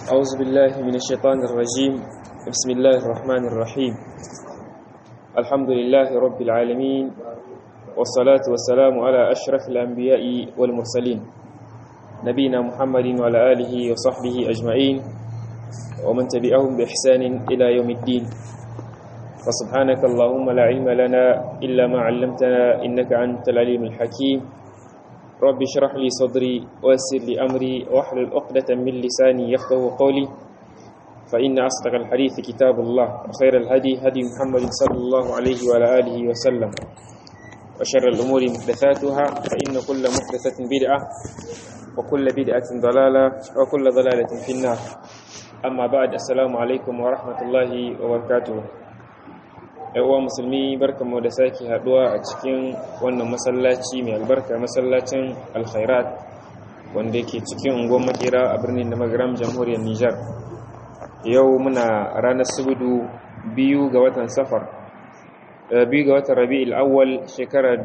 أعوذ بالله من الشيطان الرجيم بسم الله الرحمن الرحيم الحمد لله رب العالمين والصلاة والسلام على أشرف الأنبياء والمرسلين نبينا محمد وعلى آله وصحبه أجمعين ومن تبعهم بإحسان إلى يوم الدين فسبحانك اللهم لا علم لنا إلا ما علمتنا إنك أنت العليم الحكيم رب اشرح لي صدري ويسر لي أمري واحلل عقدة من لساني يفقه قولي فإن أصدق الحديث كتاب الله وخير الهدي هدي محمد صلى الله عليه وعلى آله وسلم وشر الأمور محدثاتها فإن كل محدثة بدعة وكل بدعة ضلالة وكل ضلالة في النار أما بعد السلام عليكم ورحمة الله وبركاته uwa musulmi barkanmu da sake haduwa a cikin wannan masallaci mai albarka masallacin alkhairat wanda yake cikin unguwar makera a birnin da magaram jamhuriyar nijar yau muna ranar subudu biyu ga watan safar biyu ga watan rabi'il awwal shekara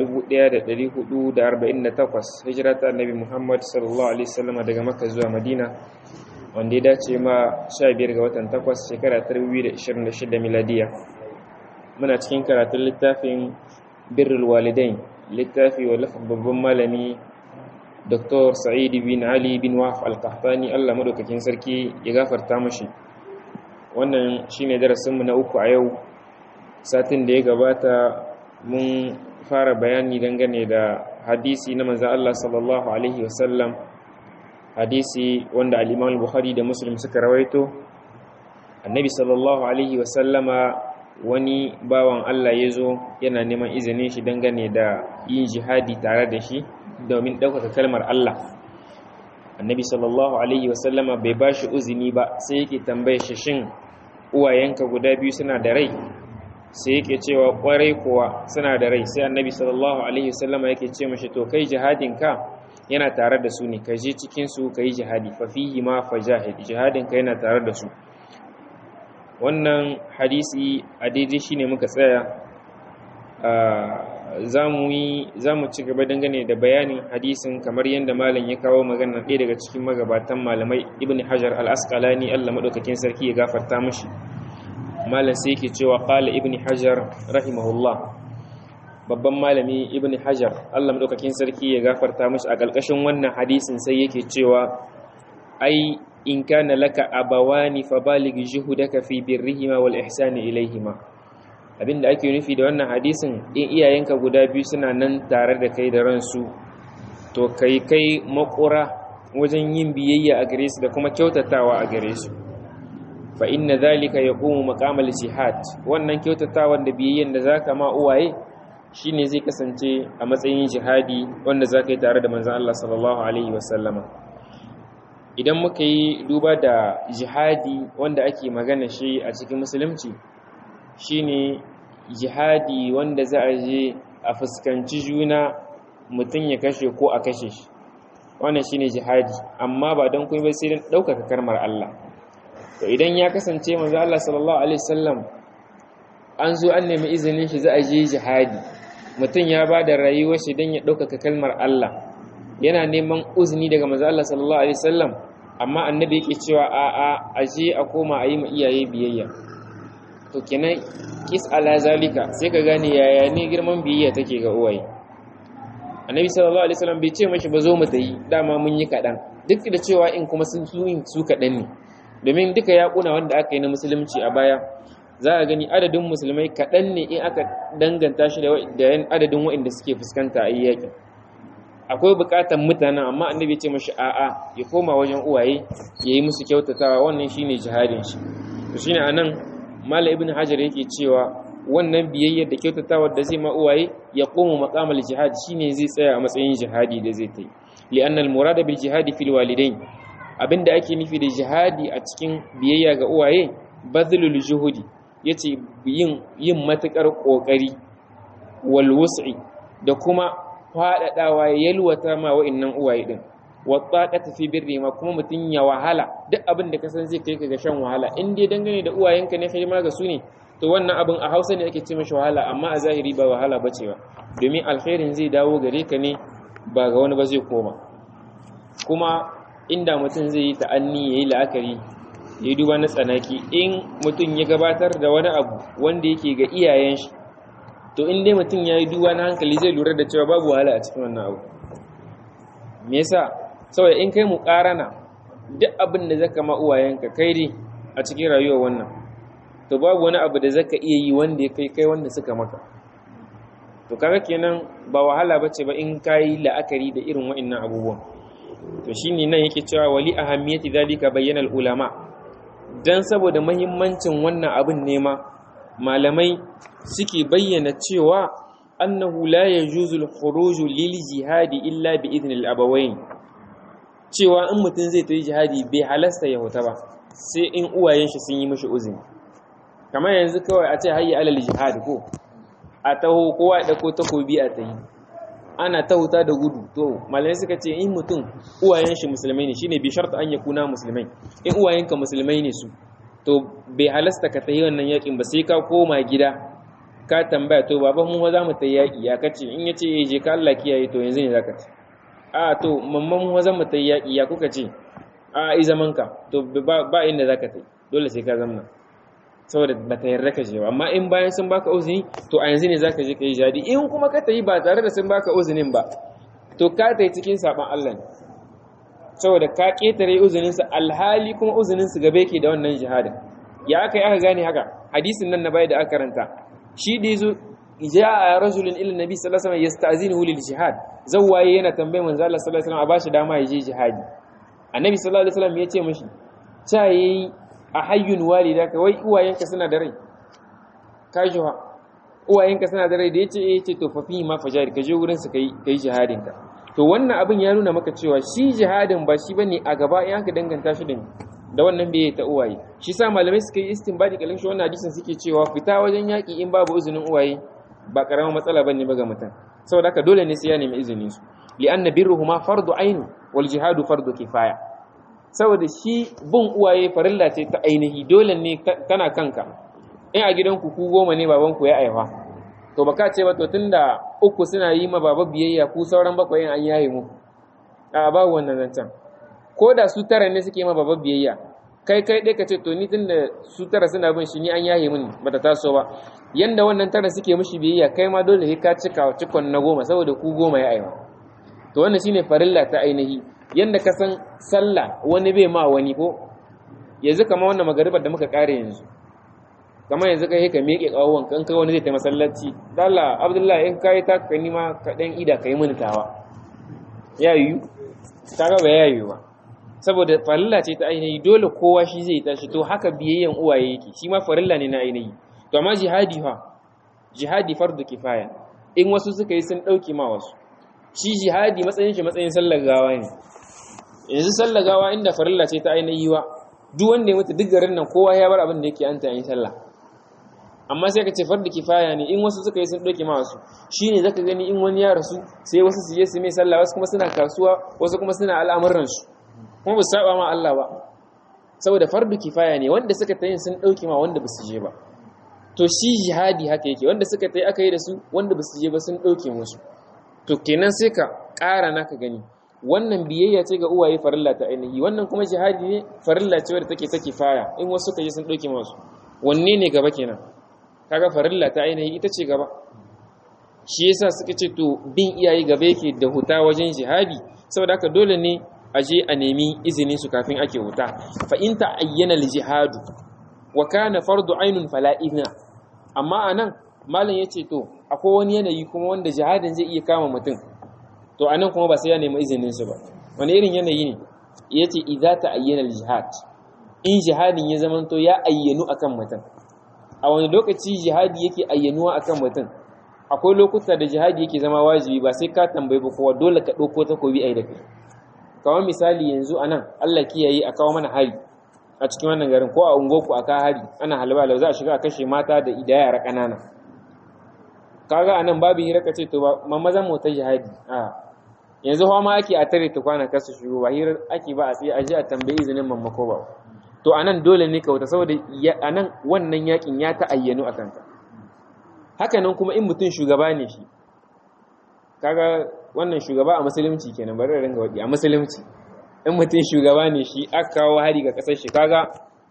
1448 hijira ta annabi muhammad sallallahu alaihi wasallam daga makka zuwa madina wanda ya dace ma 15 ga watan 8 shekara 2026 miladiya muna cikin karatun littafin birrul walidain littafi wa babban malami Dr. Sa'id bin Ali bin Wahf al-Qahtani Allah madaukakin sarki ya gafarta mashi wannan shine darasinmu na uku a yau satin da ya gabata mun fara bayani dangane da hadisi na manzo Allah sallallahu alaihi wasallam hadisi wanda al-Imam Bukhari da Muslim suka rawaito annabi sallallahu alaihi wasallama wani bawan Allah ya zo yana neman izinin shi dangane da yin jihadi tare da shi domin ɗaukaka kalmar Allah annabi sallallahu alaihi wasallama bai ba shi uzini ba sai yake tambaye shi shin uwayenka guda biyu suna da rai sai yake cewa kwarai kuwa suna da rai sai annabi sallallahu alaihi wasallama yake ce mashi to kai jihadin ka yana tare da su ne ka je cikin su ka yi jihadi fa fihi ma fajahid jihadin ka yana tare da su wannan hadisi a daidai shi ne muka tsaya za mu ci gaba dangane da bayanin hadisin kamar yadda malam ya kawo magana ɗaya daga cikin magabatan malamai ibn hajar al-asqalani allah maɗaukakin sarki ya gafarta mashi malam sai yake cewa ƙala ibn hajar rahimahullah babban malami ibn hajar allah maɗaukakin sarki ya gafarta mashi a ƙarƙashin wannan hadisin sai yake cewa ai in kana laka abawani fabalig juhudaka fi birrihima wal ihsani ilaihima abinda ake nufi da wannan hadisin in iyayenka guda biyu suna nan tare da kai da ransu to kai kai makura wajen yin biyayya a gare su da kuma kyautatawa a gare su fa inna zalika yaqumu maqamal jihad wannan kyautatawa da biyayyan da zaka ma uwaye shine zai kasance a matsayin jihadi wanda zaka yi tare da manzon Allah sallallahu alaihi wasallama idan muka yi duba da jihadi wanda ake magana shi a cikin musulunci shine jihadi wanda za a je a fuskanci juna mutum ya kashe ko a kashe shi wannan shine jihadi amma ba don kuma ba sai don ɗaukaka karmar Allah to idan ya kasance manzo Allah sallallahu alaihi wasallam an zo an nemi izinin shi za a je jihadi mutum ya ba da rayuwar shi don ya ɗaukaka kalmar Allah yana neman uzini daga manzo Allah sallallahu alaihi wasallam amma annabi yake cewa a a aje a koma a yi ma iyaye biyayya to kenan kis ala zalika sai ka gane yaya ne girman biyayya take ga uwaye annabi sallallahu alaihi wasallam bai ce mashi ba zo mu tayi dama mun yi kadan duk da cewa in kuma sun su su kadan ne domin duka yakuna wanda aka yi na musulunci a baya za a gani adadin musulmai kadan ne in aka danganta shi da adadin waɗanda suke fuskanta a yakin akwai bukatan mutanen amma annabi ce mashi a'a ya koma wajen uwaye ya yi musu kyautatawa wannan shine jihadin shi to shine anan mala ibn hajar yake cewa wannan biyayyar da kyautatawa da zai ma uwaye ya koma maqamal jihad shine zai tsaya a matsayin jihadi da zai ta yi li'anna al-murad bil jihad fil walidain abinda ake nufi da jihadi a cikin biyayya ga uwaye badlul juhudi yace yin yin matukar kokari wal wus'i da kuma faɗaɗawa ya yalwata ma wa'innan uwaye ɗin wata tafi birni ma kuma mutum ya wahala duk abin da kasan zai kai ka ga shan wahala in dai dangane da uwayenka ne hidima ga su ne to wannan abin a hausa ne ake ce mashi wahala amma a zahiri ba wahala ba ce ba domin alkhairin zai dawo gare ka ne ba ga wani ba zai koma kuma inda mutum zai yi ta'anni ya yi la'akari ya duba na tsanaki in mutum ya gabatar da wani abu wanda yake ga iyayen shi to in dai mutum ya yi duba na hankali zai lura da cewa babu wahala a cikin wannan abu me yasa saboda in kai muƙarana duk abin da zaka ma uwayenka kai dai a cikin rayuwar wannan to babu wani abu da zaka iya yi wanda ya kai kai wanda suka maka to kaga kenan ba wahala bace ba in kai la'akari da irin wa'annan abubuwan to shine nan yake cewa wali ahammiyati zalika bayyana ulama dan saboda muhimmancin wannan abin ne ma malamai suke bayyana cewa annahu la yajuzu al-khuruj lil jihadi illa bi idni al-abawayn cewa in mutum zai tafi jihadi bai halasta ya huta ba sai in uwayen shi sun yi mishi uzuri kamar yanzu kawai a ce hayya alal jihad ko a taho kowa ya dauko takobi a tayi ana ta huta da gudu to malamai suka ce in mutum uwayen shi musulmai ne shine bi sharta an yakuna musulmai in uwayenka musulmai ne su to bai halasta ka tayi wannan yakin ba sai ka koma gida ka tambaya to baban mu za mu tayi yaki ya kace in yace eh je ka Allah kiyaye to yanzu ne zaka ci a to mamman mu za mu tayi yaki ya kuka ce a i zaman ka to ba inda zaka tayi dole sai ka zamna saboda ba ta yarda ka je ba amma in bayan sun baka uzini to a yanzu ne zaka je ka yi jadi in kuma ka tayi ba tare da sun baka uzinin ba to ka tayi cikin saban Allah ne saboda ka ketare uzinin sa alhali kuma uzinin su gabe ke da wannan jihadin ya aka yi aka gane haka hadisin nan na bai da aka karanta shi da yazo ja'a rajulun ila nabi sallallahu alaihi wasallam yasta'zinuhu lil jihad zawwaye yana tambayar manzo Allah sallallahu alaihi wasallam a bashi dama ya je jihadi annabi sallallahu alaihi wasallam ya ce mishi cha yayi a hayyun walidaka wai uwayenka suna da rai kajuwa uwayenka suna da rai da yace eh ce to fa fi ma fajari ka je wurin su kai kai jihadin ka to wannan abin ya nuna maka cewa shi jihadin ba shi bane a gaba in aka danganta shi da da wannan bai ta uwaye shi sa malamai suka yi istinbadi kalin shi wannan hadisin suke cewa fita wajen yaki in babu izinin uwaye ba karamar matsala bane ba ga mutum saboda haka dole ne sai ya nemi izinin su li'anna birruhuma fardu ainu wal jihadu fardu kifaya saboda shi bin uwaye farilla ce ta ainihi dole ne tana kanka in a gidanku ku goma ne babanku ya aiwa to baka ce ba to tunda uku suna yi ma baba biyayya ku sauran bakwai an yaye mu a ba wannan zancen ko da su tara ne suke ma baba biyayya kai kai dai ka ce to ni tunda su tara suna bin shi ni an yaye mini bata taso ba yanda wannan tara suke mishi biyayya kai ma dole sai ka cika cikon na goma saboda ku goma ya aiwa to wannan shine farilla ta ainihi yanda ka san sallah wani bai ma wani ko yanzu kamar wannan magaribar da muka kare yanzu kamar yanzu kai ka miƙe ƙawon kan kai wani zai ta masallaci dalla abdullahi in kai ta ka nima ka dan ida kai mini tawa ya yi kaga ba ya yi ba saboda farilla ce ta ainihi dole kowa shi zai tashi to haka biyayyen uwaye yake shi ma farilla ne na ainihi to amma jihadi fa jihadi fardu kifaya in wasu suka yi sun dauki ma wasu shi jihadi matsayin shi matsayin sallar gawa ne yanzu sallar gawa inda farilla ce ta ainihi wa duk wanda ya mutu duk garin nan kowa ya bar abin da yake an ta yin sallah amma sai ka ce fardu kifaya ne in wasu suka yi sun dauke ma wasu shine zaka gani in wani ya rasu sai wasu su je su mai sallah wasu kuma suna kasuwa wasu kuma suna al'amuran su kuma ba su saba ma Allah ba saboda fardu kifaya ne wanda suka tayin sun dauke ma wanda ba su je ba to shi jihadi haka yake wanda suka tayi aka yi da su wanda ba su je ba sun dauke musu to kenan sai ka ƙara naka gani wannan biyayya ce ga uwaye farilla ta ainihi wannan kuma jihadi ne farilla ce wadda take ta kifaya in wasu suka je sun dauke masu wanne ne gaba kenan kaga farilla ta ainihi ita ce gaba shi yasa suka ce to bin iyaye gaba yake da huta wajen jihadi saboda haka dole ne a je a nemi izinin su kafin ake huta fa in ta ayyana jihadu wa kana fardu ainun fala idna amma anan malam yace to akwai wani yanayi kuma wanda jihadin zai iya kama mutum to anan kuma ba sai ya nemi izinin su ba wani irin yanayi ne yace idza ta ayyana jihad in jihadin ya zamanto ya ayyanu akan mutum a wani lokaci jihadi yake ayyanuwa akan mutum akwai lokuta da jihadi yake zama wajibi ba sai ka tambayi ba kowa dole ka ɗauko takobi a yi da kai kamar misali yanzu a nan allah kiyaye a kawo mana hari a cikin wannan garin ko a ungoku a kawo hari ana halba za a shiga a kashe mata da ida yara ƙanana kaga a nan babu hira ka ce to ba mamazan mu ta jihadi a yanzu hawa ma ake a tare tukwana kasu shigo ba hira ake ba a tsaye a je a tambayi izinin mammako ba to anan dole ne ka wuta saboda anan wannan yakin ya ta'ayyanu a kanka haka nan kuma in mutum shugaba ne shi kaga wannan shugaba a musulunci kenan bari ringa wadi a musulunci in mutum shugaba ne shi aka kawo hari ga kasar shi kaga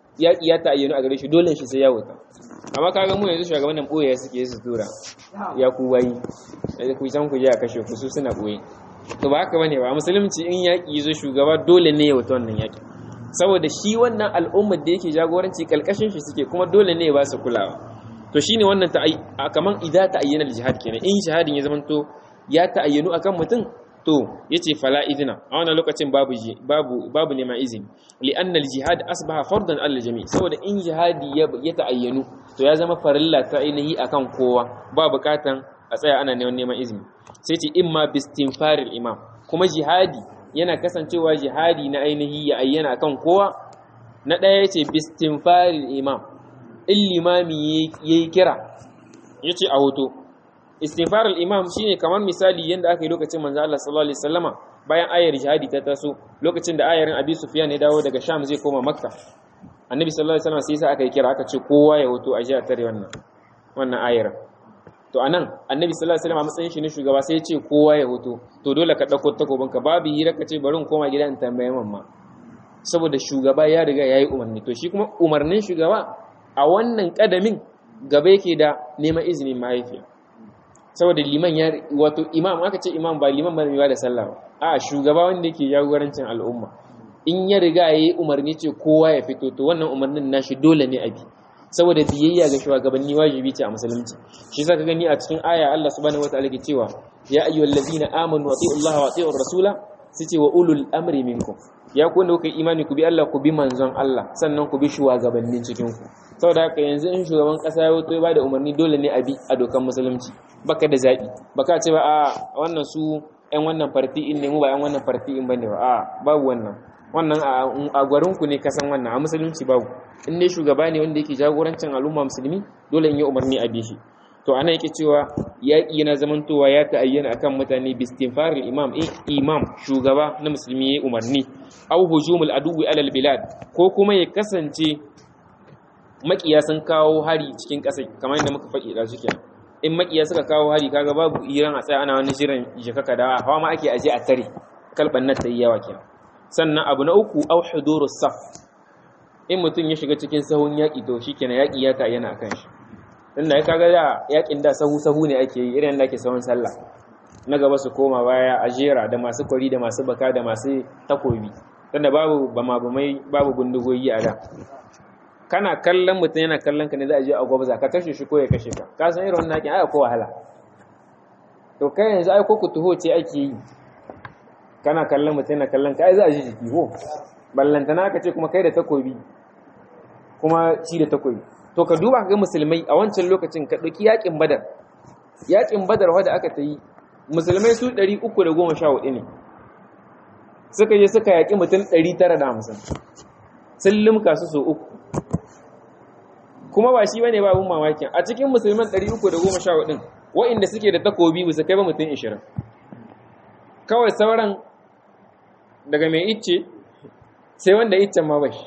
yaƙi ya ta'ayyanu a gare shi dole shi sai ya wuta amma kaga mu yanzu shugabannin ɓoye suke su tura ya ku wayi da ku san ku je a kashe ku su suna ɓoye to ba haka bane ba musulunci in yaƙi zo shugaba dole ne ya wuta wannan yaƙi saboda shi wannan al'ummar da yake jagoranci kalkashin shi suke kuma dole ne ya ba su kulawa to shine wannan ta kaman idza ta'ayyana al-jihad kenan in shahadin ya zamanto ya ta'ayyanu akan mutum to yace fala idina a wannan lokacin babu babu babu neman izini li anna al-jihad asbaha fardan al jami saboda in jihadi ya ta'ayyanu to ya zama farilla ta ainihi akan kowa ba bukatan a tsaya ana neman neman izini sai ce imma bistinfaril imam kuma jihadi yana kasancewa jihadi na ainihi ya ayyana akan kowa na ɗaya yace bistinfaril imam in limami yayi kira yace a hoto istighfar al-imam shine kamar misali yanda aka yi lokacin manzo Allah sallallahu alaihi wasallama bayan ayar jihadi ta taso lokacin da ayarin Abi Sufyan ya dawo daga Sham zai koma Makka annabi sallallahu alaihi wasallam sai sa aka yi kira aka ce kowa ya hoto a jiya tare wannan wannan ayar to anan annabi sallallahu alaihi wasallam a matsayin shi ne shugaba sai ya ce kowa ya hoto to dole ka dauko takobinka babu hira ka ce bari in koma gida in tambaye mamma saboda shugaba ya riga yayi umarni to shi kuma umarnin shugaba a wannan kadamin gaba yake da neman izinin mahaifiya saboda liman ya wato imam aka ce imam ba liman ba ba da sallah ba a shugaba wanda yake jagorancin al'umma in ya riga yayi umarni ce kowa ya fito to wannan umarnin nashi dole ne abi saboda biyayya ga shugabanni wajibi ce a musulunci shi saka gani a cikin aya Allah subhanahu wataala ke cewa ya ayyuhallazina amanu atiiu Allah wa atiiu rasula sai ce wa ulul amri minkum ya ku wanda kuka imani ku bi Allah ku bi manzon Allah sannan ku bi shugabannin cikin ku saboda haka yanzu in shugaban kasa ya wato ya bada umarni dole ne a bi a dokan musulunci baka da zaɓi baka ce ba a wannan su ƴan wannan farti in ne mu ba ƴan wannan farti in bane ba a babu wannan wannan a gwarin ku ne kasan wannan a musulunci babu in ne shugaba ne wanda yake jagorancin al'umma musulmi dole in yi umarni a bi shi to ana yake cewa yaƙi yana zamantowa ya ta'ayyana akan mutane bistinfaril imam in imam shugaba na musulmi ya umarni au hujumul aduwi alal bilad ko kuma ya kasance makiya sun kawo hari cikin ƙasa kamar yadda muka faɗi da suke in makiya suka kawo hari kaga babu iran a tsaya ana wani shirin jikaka da hawa ma ake aje a tare kalban nan ta yi yawa kenan sannan abu na uku au hudurus saf in mutum ya shiga cikin sahun yaƙi to shikenan yaƙi ya ta yana akan shi tunda ya kaga da yaƙin da sahu sahu ne ake yi irin da ake sahun sallah na gaba su koma baya a jera da masu kwari da masu baka da masu takobi tunda babu bama bamai babu bindigogi a da kana kallon mutum yana kallon ka ne za a je a gwabza ka kashe shi ko ya kashe ka ka san irin wannan yakin ai ko wahala to kai yanzu ai ko ku tuho ce ake yi kana kallon mutum yana kallon ka ai za a ji jiki ko ballantana ka ce kuma kai da takobi kuma shi da takobi to ka duba ga musulmai a wancan lokacin ka ɗauki yakin badar yakin badar wanda aka ta yi musulmai su 314 ne suka je suka yaƙi mutum 950 sun limka su so uku kuma ba shi bane babun mamakin a cikin musulman 314 din wa'inda suke da takobi ba su kai ba mutum 20 kawai sauran daga mai icce sai wanda iccen ma bashi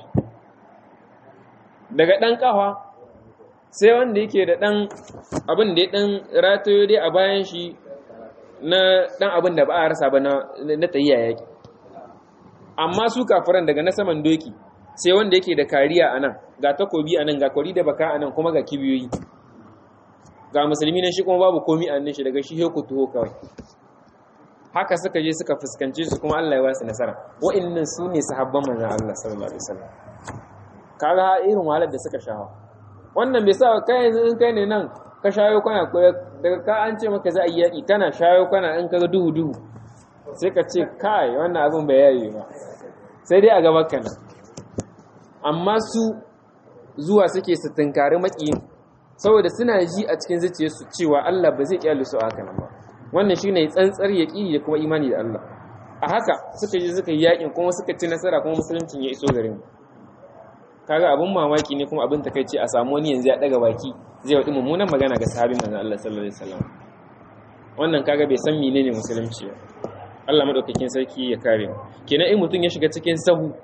daga dan kafa sai wanda yake da dan abin da ya dan ratayo dai a bayan shi na dan abin da ba a rasa ba na na tayyiya yaki amma su kafiran daga na saman doki sai wanda yake da kariya a nan ga takobi a nan ga kwari da baka a nan kuma ga kibiyoyi ga musulmi nan shi kuma babu komi a nan shi daga shi heku tuho kawai haka suka je suka fuskanci su kuma Allah ya wasu nasara wa'annan su ne sahabban manzon Allah sallallahu alaihi wasallam kaga irin wahalar da suka shawo wannan bai sa kai yanzu in kai ne nan ka shayo kana daga ka an ce maka za a yi yaƙi kana shayo kana in kaga duhu duhu sai ka ce kai wannan abin bai yayi ba sai dai a gaban ka nan amma su zuwa suke su tunkari maƙiyin saboda suna ji a cikin zuciyarsu cewa Allah ba zai kyale su a haka nan ba wannan shine tsantsar yaqini da kuma imani da Allah a haka suka ji suka yi yakin kuma suka ci nasara kuma musuluncin ya iso garin kaga abin mamaki ne kuma abin takeici a samu wani yanzu ya daga baki zai wadi mummunan magana ga sahabin manzon Allah sallallahu alaihi wasallam wannan kaga bai san menene musulunci ba Allah madaukakin sarki ya kare mu kenan in mutum ya shiga cikin sahu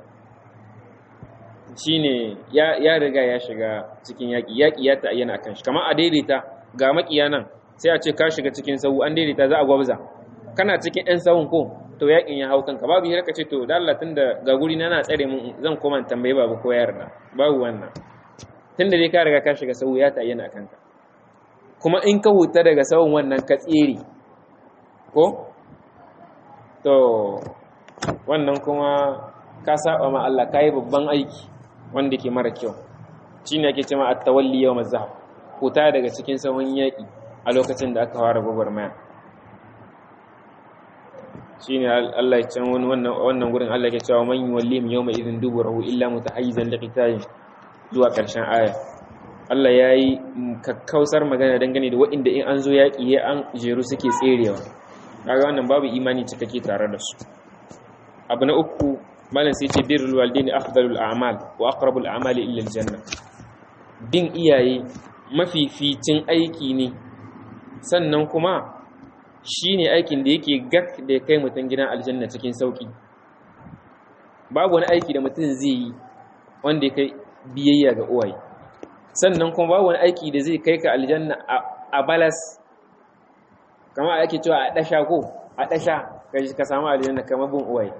shine ya ya riga ya shiga cikin yaki yaki ya ta'ayyana akan shi kamar a daidaita ga makiya nan sai a ce ka shiga cikin sahu an daidaita za a gwabza kana cikin ɗan sahun ko to yakin ya hau kanka babu hira ka ce to da Allah tunda ga guri na na tsare mun zan koma tambaye babu ko yarda babu wannan tunda dai ka riga ka shiga sau ya ta yana kanka kuma in ka huta daga sauran wannan ka tsere ko to wannan kuma ka saba ma Allah ka yi babban aiki wanda ke mara kyau shine ake cewa at-tawalli yawm az-zahab huta daga cikin sahun yaki a lokacin da aka fara gwagwarmaya shine Allah ya ce wannan wannan gurin Allah ya cewa man yuwallihim yawma idhin duburahu illa mutahayyizan liqitalin zuwa karshen aya Allah ya yi kakkausar magana dangane da waɗanda in an zo yaƙi ya an jeru suke tserewa kaga wannan babu imani cikakke tare da su abu na uku malam sai ce birrul walidaini afdalul a'mal wa aqrabul a'mali illa aljanna bin iyaye mafificin aiki ne sannan kuma shine aikin da yake gak da ya kai mutum gidan aljanna cikin sauki babu wani aiki da mutum zai yi wanda ya kai biyayya ga uwaye sannan kuma babu wani aiki da zai kai ka aljanna a balas kamar ake cewa a ɗasha ko a ɗasha ka samu aljanna kamar bin uwaye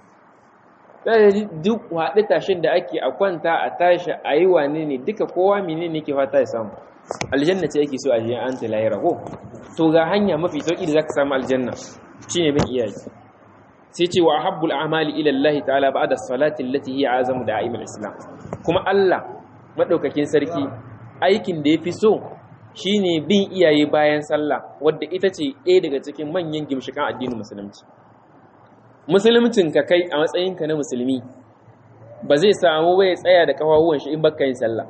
duk haɗe tashin da ake a kwanta a tashi a yi wane ne duka kowa mene ne ke fata ya samu aljanna ce ake so a jiyan an tilayira ko to ga hanya mafi sauƙi da za ka samu aljanna shine bin iyaye sai ce wa habbul amali ila Allah ta'ala ba'da salati allati hiya azamu da'imul islam kuma Allah maɗaukakin sarki aikin da ya fi so shi ne bin iyaye bayan sallah wadda ita ce ɗaya daga cikin manyan gimshikan addinin musulunci musuluncin ka kai a matsayinka na musulmi ba zai samu bai tsaya da kafafuwan shi in baka yin sallah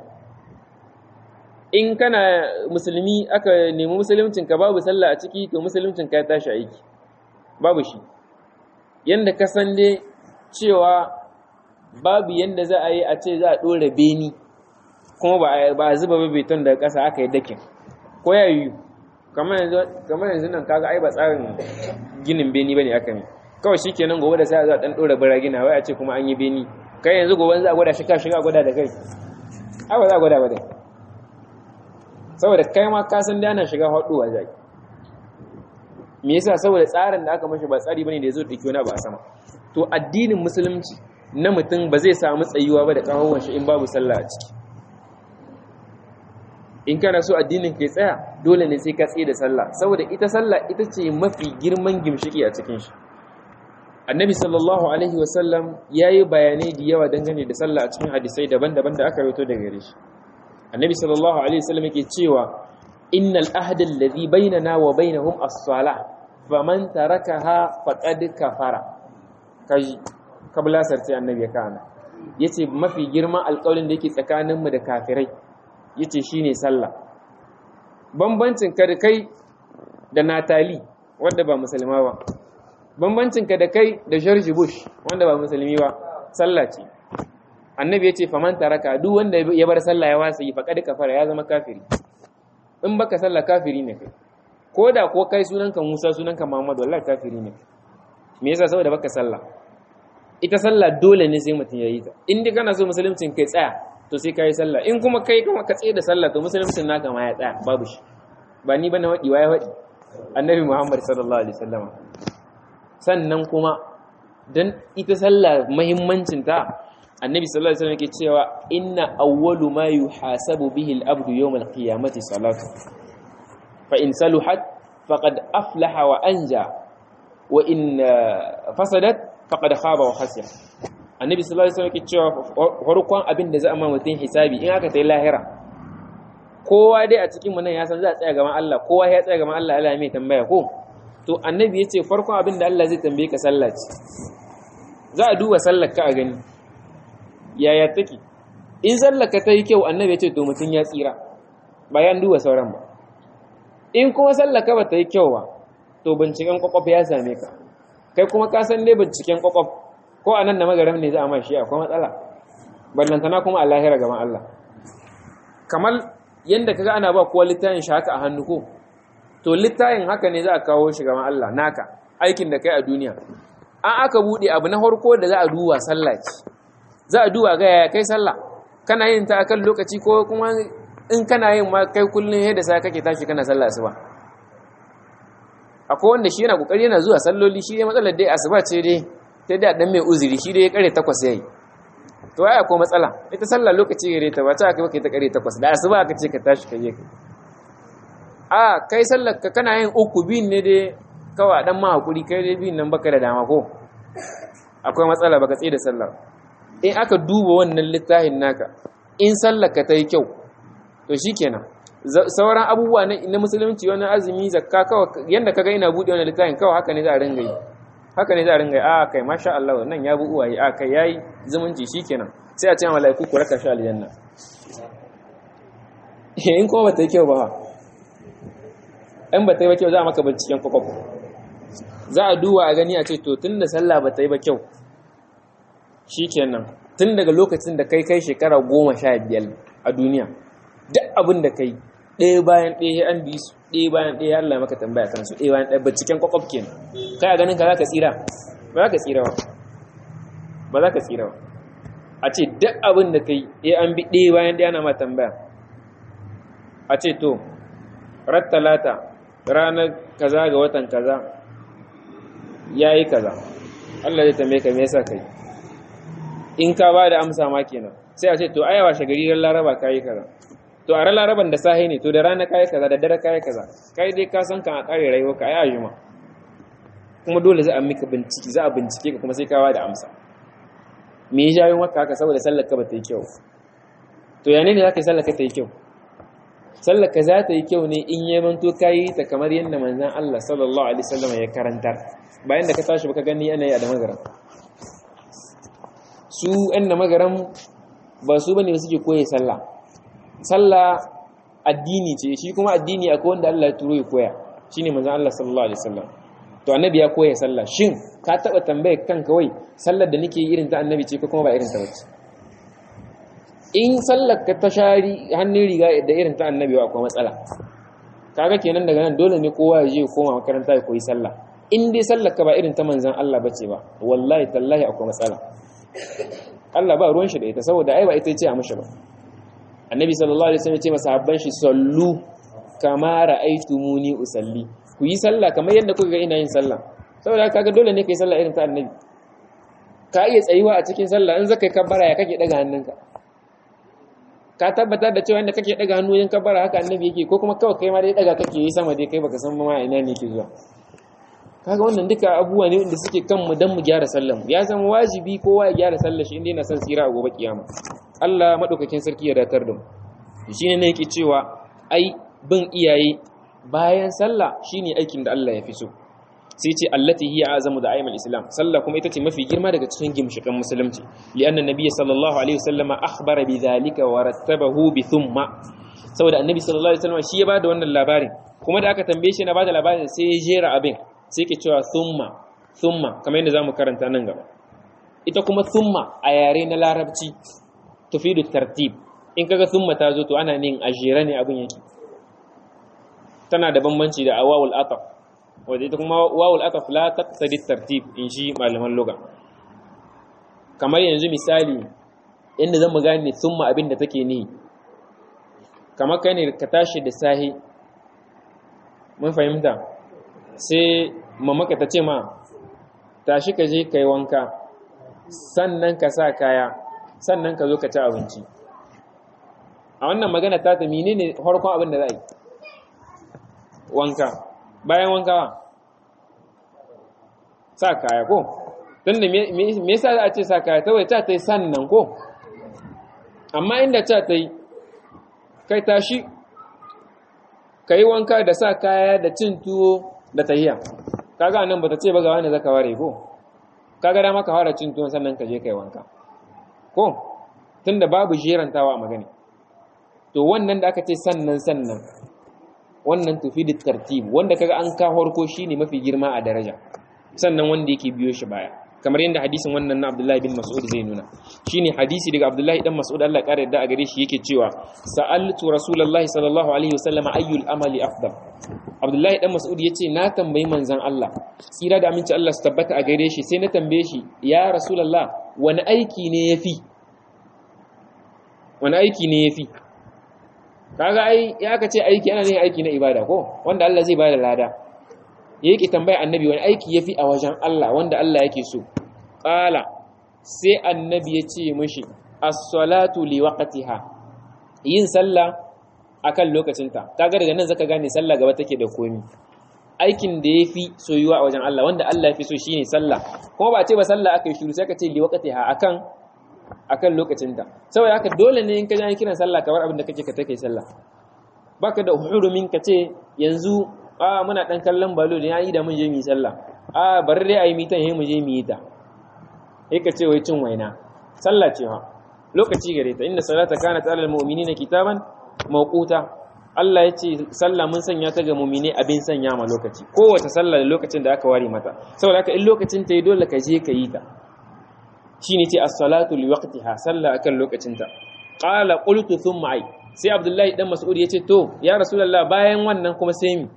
in kana musulmi aka nemi musuluncin ka babu sallah a ciki to musuluncin ka ya tashi aiki babu shi yanda ka san dai cewa babu yanda za a yi a ce za a ɗora beni kuma ba a zuba beton daga ƙasa aka yi dakin ko ya yi kamar yanzu nan kaga ai ba tsarin ginin beni bane aka ne kawai shi kenan gobe da sai a za a ɗan ɗora bara gina wai a ce kuma an yi beni kai yanzu gobe za a gwada shi ka shiga gwada da kai ai ba za a gwada ba dai saboda kai ma ka san da ana shiga haɗuwa zai me yasa saboda tsarin da aka mashi ba tsari bane da yazo da wani ba a sama to addinin musulunci na mutum ba zai samu tsayuwa ba da kawon shi in babu sallah a ciki in kana so addinin kai tsaya dole ne sai ka tsaye da sallah saboda ita sallah ita ce mafi girman gimshiki a cikin shi annabi sallallahu alaihi wasallam ya yi bayanai da yawa dangane da sallah a cikin hadisai daban-daban da aka rawaito daga gare shi annabi sallallahu alaihi wasallam yake cewa innal ahda alladhi bainana wa bainahum as-salah faman tarakaha faqad kafara kaji kabla sarti annabi ya kana yace mafi girman alƙawarin da yake tsakaninmu da kafirai yace shine sallah bambancin ka da kai da Natali wanda ba musulma ba bambancin ka da kai da George Bush wanda ba musulmi ba sallah ce annabi yace faman taraka duk wanda ya bar sallah ya wasa yi faqad kafara ya zama kafiri in baka sallah kafiri ne kai ko da ko kai sunanka Musa sunanka Muhammad wallahi kafiri ne me yasa saboda baka sallah ita sallah dole ne sai mutum yayi ta in dai kana so musuluncin kai tsaya to sai kai sallah in kuma kai kuma ka tsaye da sallah to musuluncin naka ma ya tsaya babu shi ba ni bane wadi waye wadi annabi Muhammad sallallahu alaihi wasallam sannan kuma dan ita sallah muhimmancin ta annabi sallallahu alaihi wasallam yake cewa inna awwalu ma yuhasabu bihi al-abdu yawm al-qiyamati salatu fa in saluhat faqad aflaha wa anja wa in fasadat faqad khaba wa khasira annabi sallallahu alaihi wasallam yake cewa farkon abin da za a ma mutun hisabi in aka tayi lahira kowa dai a cikin mu nan ya san za a tsaya gaban Allah kowa ya tsaya gaban Allah Allah mai tambaya ko to annabi yace farkon abin da Allah zai tambaye ka sallah ce za a duba sallar ka a gani yaya take in sallar ka tayi kyau annabi yace to mutun ya tsira bayan duba sauran ba in kuma sallar ka ba ta yi kyau ba to binciken kwakwaf ya same ka kai kuma ka san dai binciken kwakwaf ko a nan da magaram ne za a mashi akwai matsala ballantana kuma a lahira gaban Allah kamar yadda kaga ana ba kowa littafin shi haka a hannu ko to littafin haka ne za a kawo shi gaban Allah naka aikin da kai a duniya an aka bude abu na farko da za a duba sallah ce za a duba ga yaya kai sallah kana yin ta akan lokaci ko kuma in kana yin ma kai kullun yadda sai kake tashi kana sallah asuba akwai wanda shi yana kokari yana zuwa salloli shi dai matsalar dai asuba ce dai ta da dan mai uzuri shi dai ya kare takwas yayi to ai akwai matsala ita sallah lokaci gare ta ba ta kai kai ta kare takwas da asuba aka ce ka tashi ka je ka a kai sallar ka kana yin uku bin ne dai kawai dan ma hakuri kai dai bin nan baka da dama ko akwai matsala baka tsaye da sallar in aka duba wannan littafin naka in sallar ka ta yi kyau to shikenan sauran abubuwa na musulunci wani azumi zakka kawai yanda kaga ina bude wannan littafin kawai haka ne za a ringa yi haka ne za a ringa yi a kai masha Allah nan ya bu uwaye a kai yayi zumunci shikenan sai a ce malaiku ku raka shi aljanna in kuma bata yi kyau ba in bata yi ba kyau za a maka binciken kwakwaf za a duba a gani a ce to tun da sallah bata yi ba kyau shikenan tun daga lokacin da kai kai shekara goma sha biyar a duniya duk abin da kai ɗaya bayan ɗaya an bi su ɗaya bayan ɗaya Allah maka tambaya kansu ɗaya bayan ɗaya binciken kwakwaf kenan kai a ganin ka za ka tsira ba za ka tsira ba ba za ka tsira ba a ce duk abin da kai ɗaya an bi ɗaya bayan ɗaya na ma tambaya a ce to rattalata ranar kaza ga watan kaza ya yi kaza Allah zai tambaye ka me yasa kai in ka ba da amsa ma kenan sai a ce to ayawa shagari ran laraba ka yi kaza to a ran laraban da sahi ne to da rana ka yi kaza da dare ka yi kaza kai dai ka san kan a kare rayuwa ka ai ajuma kuma dole za a mika bincike za a bincike ka kuma sai ka ba da amsa me ya jawo maka haka saboda sallar ka ba ta yi kyau to ya ne za ka yi sallar ka ta yi kyau sallar ka za ta yi kyau ne in ya manto ka yi ta kamar yadda manzan Allah sallallahu alaihi wasallam ya karantar bayan da ka tashi baka gani ana yi a da magaran su ɗan da magaran ba su bane suke koye sallah sallah addini ce shi kuma addini akwai wanda Allah ya turo ya koya shine manzan Allah sallallahu alaihi wasallam to annabi ya koya sallah shin ka taba tambaye kanka wai sallar da nake irin ta annabi ce ko kuma ba irin ta bace in sallar ka ta shari hannun riga da irin ta annabi akwai matsala kaga kenan daga nan dole ne kowa ya je ya koma makaranta ya koyi sallah in dai sallar ka ba irin ta manzon Allah bace ba wallahi tallahi akwai matsala Allah ba ruwan shi da ita saboda ai ba ita ce a mishi ba annabi sallallahu alaihi wasallam ya ce masahabban shi sallu kama ra'aytumuni usalli ku yi sallah kamar yadda kuka ga ina yin sallah saboda kaga dole ne kai sallah irin ta annabi ka iya tsayuwa a cikin sallah in zaka kabbara ya kake daga hannunka ka tabbatar da cewa inda kake daga hannu yin kabbara haka annabi yake ko kuma kawai kai ma dai daga kake yi sama dai kai baka san ma ina ne yake zuwa kaga wannan duka abubuwa ne wanda suke kan mu dan mu gyara sallar mu ya zama wajibi kowa ya gyara sallar shi inda yana son tsira a gobe kiyama Allah madaukakin sarki ya datar da mu shine ne yake cewa ai bin iyaye bayan sallah shine aikin da Allah ya fi so sai ce allati hiya azamu da ayyamul islam sallah kuma ita ce mafi girma daga cikin gimshikan musulunci li'anna nabiyyi sallallahu alaihi wasallam akhbara bi dhalika wa rattabahu bi thumma saboda annabi sallallahu alaihi wasallam shi ya bada wannan labarin kuma da aka tambaye shi na bada labarin sai ya jera abin sai ke cewa thumma thumma kamar yadda zamu karanta nan gaba ita kuma thumma a yare na larabci tufidu tartib in kaga thumma ta zo to ana nin ajira ne abin yake tana da bambanci da awawul ataf wadda ita kuma wawul ataf la taqtadi tartib in shi malaman lugha kamar yanzu misali inda zan gane thumma abin da take ni kamar kai ne ka tashi da sahi mun fahimta sai mamaka ta ce ma tashi ka je kai wanka sannan ka sa kaya sannan ka zo ka ci abinci a wannan magana ta ta menene farkon abin da za a yi wanka bayan wanka sa kaya ko don da me yasa za a ce sa kaya kawai ta ta yi sannan ko amma inda ta ta yi kai tashi ka yi wanka da sa kaya da cin tuwo da tahiya kaga nan ba ta ce ba ga wani zaka ware ko kaga dama ka fara cin tuwon sannan ka je kai wanka ko tunda babu jerantawa a magani to wannan da aka ce sannan sannan wannan tufi da tartib wanda kaga an ka harko shine mafi girma a daraja sannan wanda yake biyo shi baya kamar yadda hadisin wannan na Abdullahi bin Mas'ud zai nuna shine hadisi daga Abdullahi dan Mas'ud Allah ya kare yadda a gare shi yake cewa sa'altu rasulullahi sallallahu alaihi wasallam ayyul amali afdal Abdullahi dan Mas'ud yace na tambayi manzon Allah tsira da aminci Allah su tabbata a gare shi sai na tambaye shi ya rasulullah wani aiki ne yafi wani aiki ne yafi kaga ai ya aka ce aiki ana yin aiki na ibada ko wanda Allah zai bada lada yake tambaya annabi wani aiki yafi a wajen Allah wanda Allah yake so qala sai annabi ya ce mishi as-salatu li waqtiha yin sallah akan lokacinta kaga daga nan zaka gane sallah gaba take da komi aikin da yafi soyuwa a wajen Allah wanda Allah yafi so shine sallah kuma ba ce ba sallah aka yi shiru sai ka ce li waqtiha akan akan lokacinta saboda haka dole ne in ka ji kiran sallah kamar abin da kake ka take sallah baka da hurumin ka ce yanzu a muna dan kallon balo da yayi da mun je mu yi sallah a bari dai ayi mitan mu je mu yi ta sai ka ce wai cin waina sallah ce ha lokaci gare ta inna salata kanat alal mu'minina kitaban mawquta Allah ya ce sallah mun sanya ta ga mu'mine abin sanya ma lokaci kowace sallah da lokacin da aka ware mata saboda haka in lokacin ta yi dole ka je ka yi ta shine ce as-salatu li waqtiha sallah akan lokacinta qala qultu thumma ai sai abdullahi dan mas'ud yace to ya rasulullah bayan wannan kuma sai mi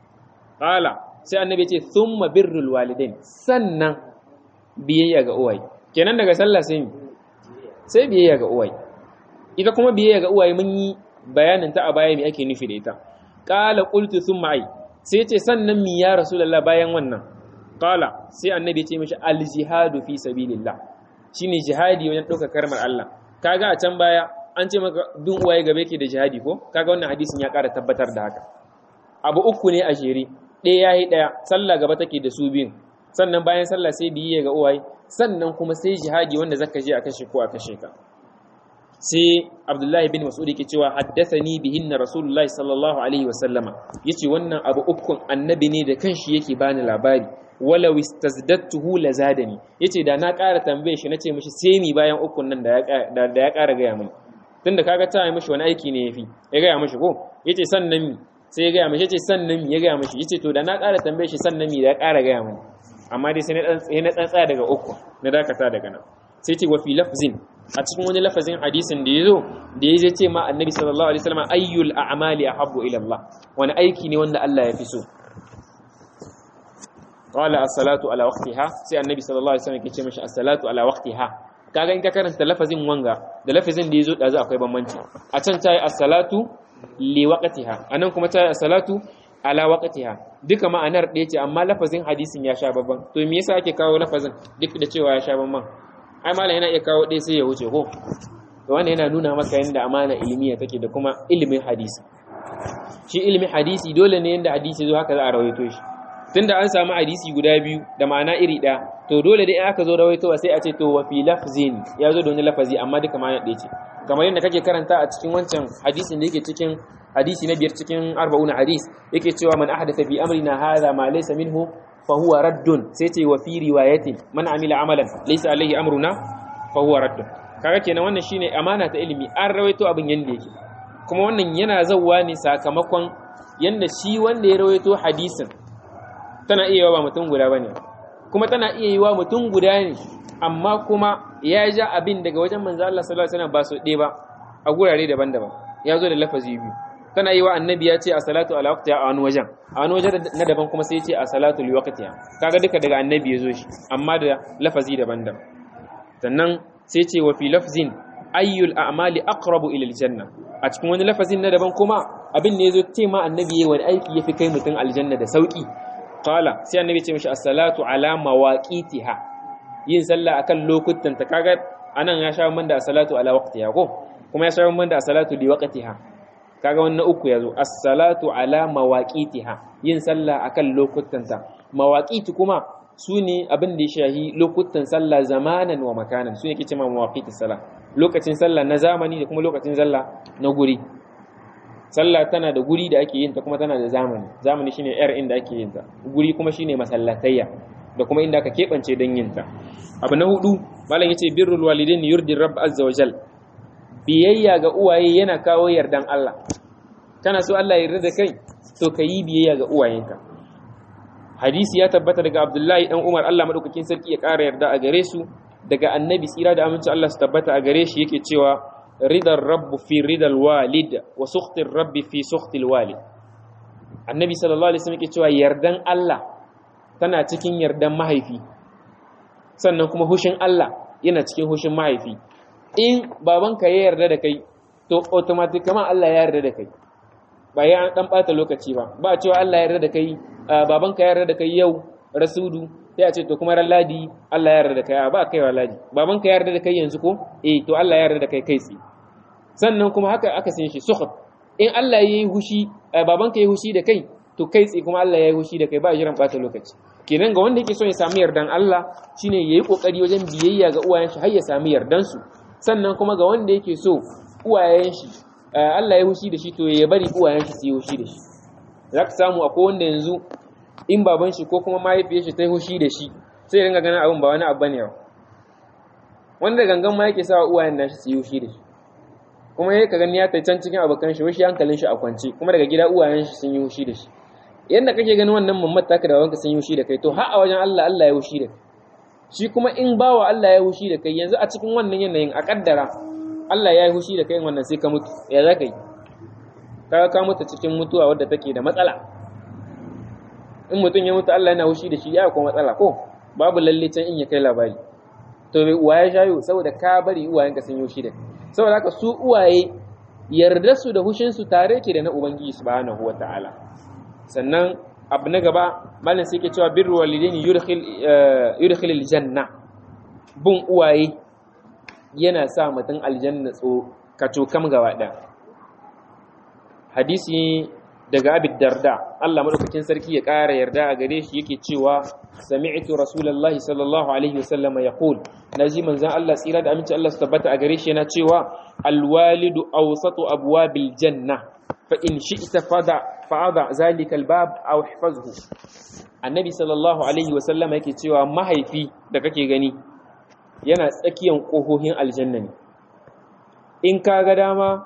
qala sai annabi yace thumma birrul walidain sannan biyayya ga uwaye kenan daga sallah sai mi sai biyayya ga uwaye ita kuma biyayya ga uwaye mun yi bayanin ta a baya me ake nufi da ita qala qultu thumma ai sai yace sannan mi ya rasulullah bayan wannan qala sai annabi yace mishi al jihadu fi sabilillah shine jihadi wajen ɗauka karmar Allah kaga a can baya an ce maka dun uwaye gabe ke da jihadi ko kaga wannan hadisin ya ƙara tabbatar da haka abu uku ne a jere ɗaya yayi ɗaya sallah gaba take da su biyun sannan bayan sallah sai biye ga uwaye sannan kuma sai jihadi wanda zaka je a kashe ko a kashe ka sai Abdullahi bin Mas'ud yake cewa haddathani bihinna Rasulullahi sallallahu alaihi wa sallama yace wannan abu ukun annabi ne da kanshi yake bani labari walau istazdattuhu lazadani yace da na ƙara tambaye shi nace mishi sai mi bayan ukun nan da ya da ya ƙara gaya mini tunda kaga ta yi mishi wani aiki ne yafi ya gaya mishi ko yace sannan mi sai ya gaya mishi yace sannan mi ya gaya mishi yace to da na ƙara tambaye shi sannan mi da ya ƙara gaya mini amma dai sai na dan na tsaya daga uku na dakata daga nan sai ce wa fi lafzin a cikin wani lafazin hadisin da yazo da ya ce ma annabi sallallahu alaihi wasallam ayyul a'mali ahabbu ila Allah wani aiki ne wanda Allah ya fi so qala as-salatu ala waqtiha sai annabi sallallahu alaihi wasallam yake ce mishi as-salatu ala waqtiha kaga in ka karanta lafazin wanga da lafazin da yazo dazu akwai bambanci a can tayi as-salatu li waqtiha anan kuma tayi as-salatu ala waqtiha duka ma'anar ɗaya ce amma lafazin hadisin ya sha babban to me yasa ake kawo lafazin duk da cewa ya sha babban ai malam yana iya kawo ɗaya sai ya wuce ko to wannan yana nuna maka yanda amana ilmiya take da kuma ilimin hadisi shi ilimin hadisi dole ne yanda hadisi zo haka za a rawaito shi tunda an samu hadisi guda biyu da ma'ana iri ɗaya to dole dai in aka zo rawaitowa sai a ce to wa fi lafzin ya zo da wani lafazi amma duka ma'ana ɗaya ce kamar yadda kake karanta a cikin wancan hadisin da yake cikin hadisi na biyar cikin arba'una hadis yake cewa man ahdatha fi amrina hadha ma laysa minhu fa huwa raddun sai ce wa fi riwayatin man amila amalan laysa alaihi amruna fa huwa raddun kaga kenan wannan shine amana ta ilimi an rawaito abin yanda yake kuma wannan yana zawwa ne sakamakon yanda shi wanda ya rawaito hadisin tana iya yiwa ba mutum guda bane kuma tana iya yiwa mutum guda ne amma kuma ya ja abin daga wajen manzo Allah sallallahu alaihi wasallam ba su ɗaya ba a gurare daban-daban ya zo da lafazi biyu tana yi wa annabi ya ce a salatu ala waqtiha a wani wajen a wani wajen na daban kuma sai ya ce a salatu li waqtiha kaga duka daga annabi ya zo shi amma da lafazi daban-daban sannan sai ce wa fi lafzin ayyul a'mali aqrabu ila aljanna a cikin wani lafazin na daban kuma abin ne yazo ce ma annabi yayi wani aiki yafi kai mutum aljanna da sauki qala sai annabi ce mishi as-salatu ala mawaqitiha yin sallah akan lokutan ta kaga anan ya sha man da as-salatu ala waqtiha ko kuma ya sha man da as-salatu li waqtiha kaga wannan uku yazo as-salatu ala mawaqitiha yin sallah akan lokutan ta mawaqiti kuma sune abin da ya shahi lokutan sallah zamanan wa makanan sune yake cewa mawaqitis salah lokacin sallah na zamani da kuma lokacin sallah na guri sallah tana da guri da ake yin ta kuma tana da zamani zamani shine yar inda ake yin ta guri kuma shine masallatayya da kuma inda aka keɓance don yin ta abu na hudu malam yace birrul walidain yurdi rabb azza wa jal biyayya ga uwaye yana kawo yardan Allah kana so Allah ya yarda da kai to ka yi biyayya ga uwayenka hadisi ya tabbata daga Abdullahi dan Umar Allah madaukakin sarki ya ƙara yarda a gare su daga annabi tsira da aminci Allah su tabbata a gare shi yake cewa ridar rabbu fi ridal walid wa sukhtir rabbi fi sukhtil walid annabi sallallahu alaihi wasallam yake cewa yardan Allah tana cikin yardan mahaifi sannan kuma hushin Allah yana cikin hushin mahaifi in babanka ya yarda da kai to automatically Allah ya yarda da kai ba ya dan bata lokaci ba ba cewa Allah ya yarda da kai babanka ya yarda da kai yau rasudu sai a ce to kuma ran ladi Allah ya yarda da kai ba kai wa ladi babanka ya yarda da kai yanzu ko eh to Allah ya yarda da kai kai tsi sannan kuma haka aka san shi sukhat in Allah yayi hushi babanka yayi hushi da kai to kai tsi kuma Allah yayi hushi da kai ba jiran bata lokaci kenan ga wanda yake so ya samu yardan Allah shine yayi kokari wajen biyayya ga uwayen shi har ya samu yardan su sannan kuma ga wanda yake so uwayen shi Allah ya hushi da shi to ya bari uwayen shi su yi hushi da shi zaka samu akwai wanda yanzu in baban shi ko kuma mahaifiyar shi ta yi hushi da shi sai ya ringa ganin abin ba wani abu bane ba wanda gangan ma yake sawa uwayen nashi su yi hushi da shi kuma yake gani ya tai can cikin abokan shi wishi hankalin shi a kwance kuma daga gida uwayen shi sun yi hushi da shi yanda kake ganin wannan mammat taka da wanka sun yi hushi da kai to har a wajen Allah Allah ya hushi da kai shi kuma in bawa Allah ya hushi da kai yanzu a cikin wannan yanayin a kaddara Allah ya yi hushi da kai wannan sai ka mutu ya za ka yi ka ka mutu cikin mutuwa wadda take da matsala in mutum ya mutu Allah yana hushi da shi ya kuma matsala ko babu lalle can in ya kai labari to bai uwa ya shayo saboda ka bari uwayenka sun yi hushi da kai saboda haka su uwaye yarda su da hushin su tare ke da na ubangiji subhanahu wataala sannan abu na gaba malam sai ke cewa birru walidaini yudkhil yudkhil aljanna bun uwaye yana sa mutum aljanna tso kaco kam gaba ɗaya hadisi daga abid darda Allah madaukakin sarki ya ƙara yarda a gare shi yake cewa sami'tu rasulullahi sallallahu alaihi wasallam yaqul naji manzon Allah tsira da aminci Allah su tabbata a gare shi yana cewa alwalidu awsatu abwabil janna fa in shi'ta fada fa'ada zalika albab aw ihfazhu annabi sallallahu alaihi wasallam yake cewa mahaifi da kake gani yana tsakiyan ƙohohin aljanna ne in ka ga dama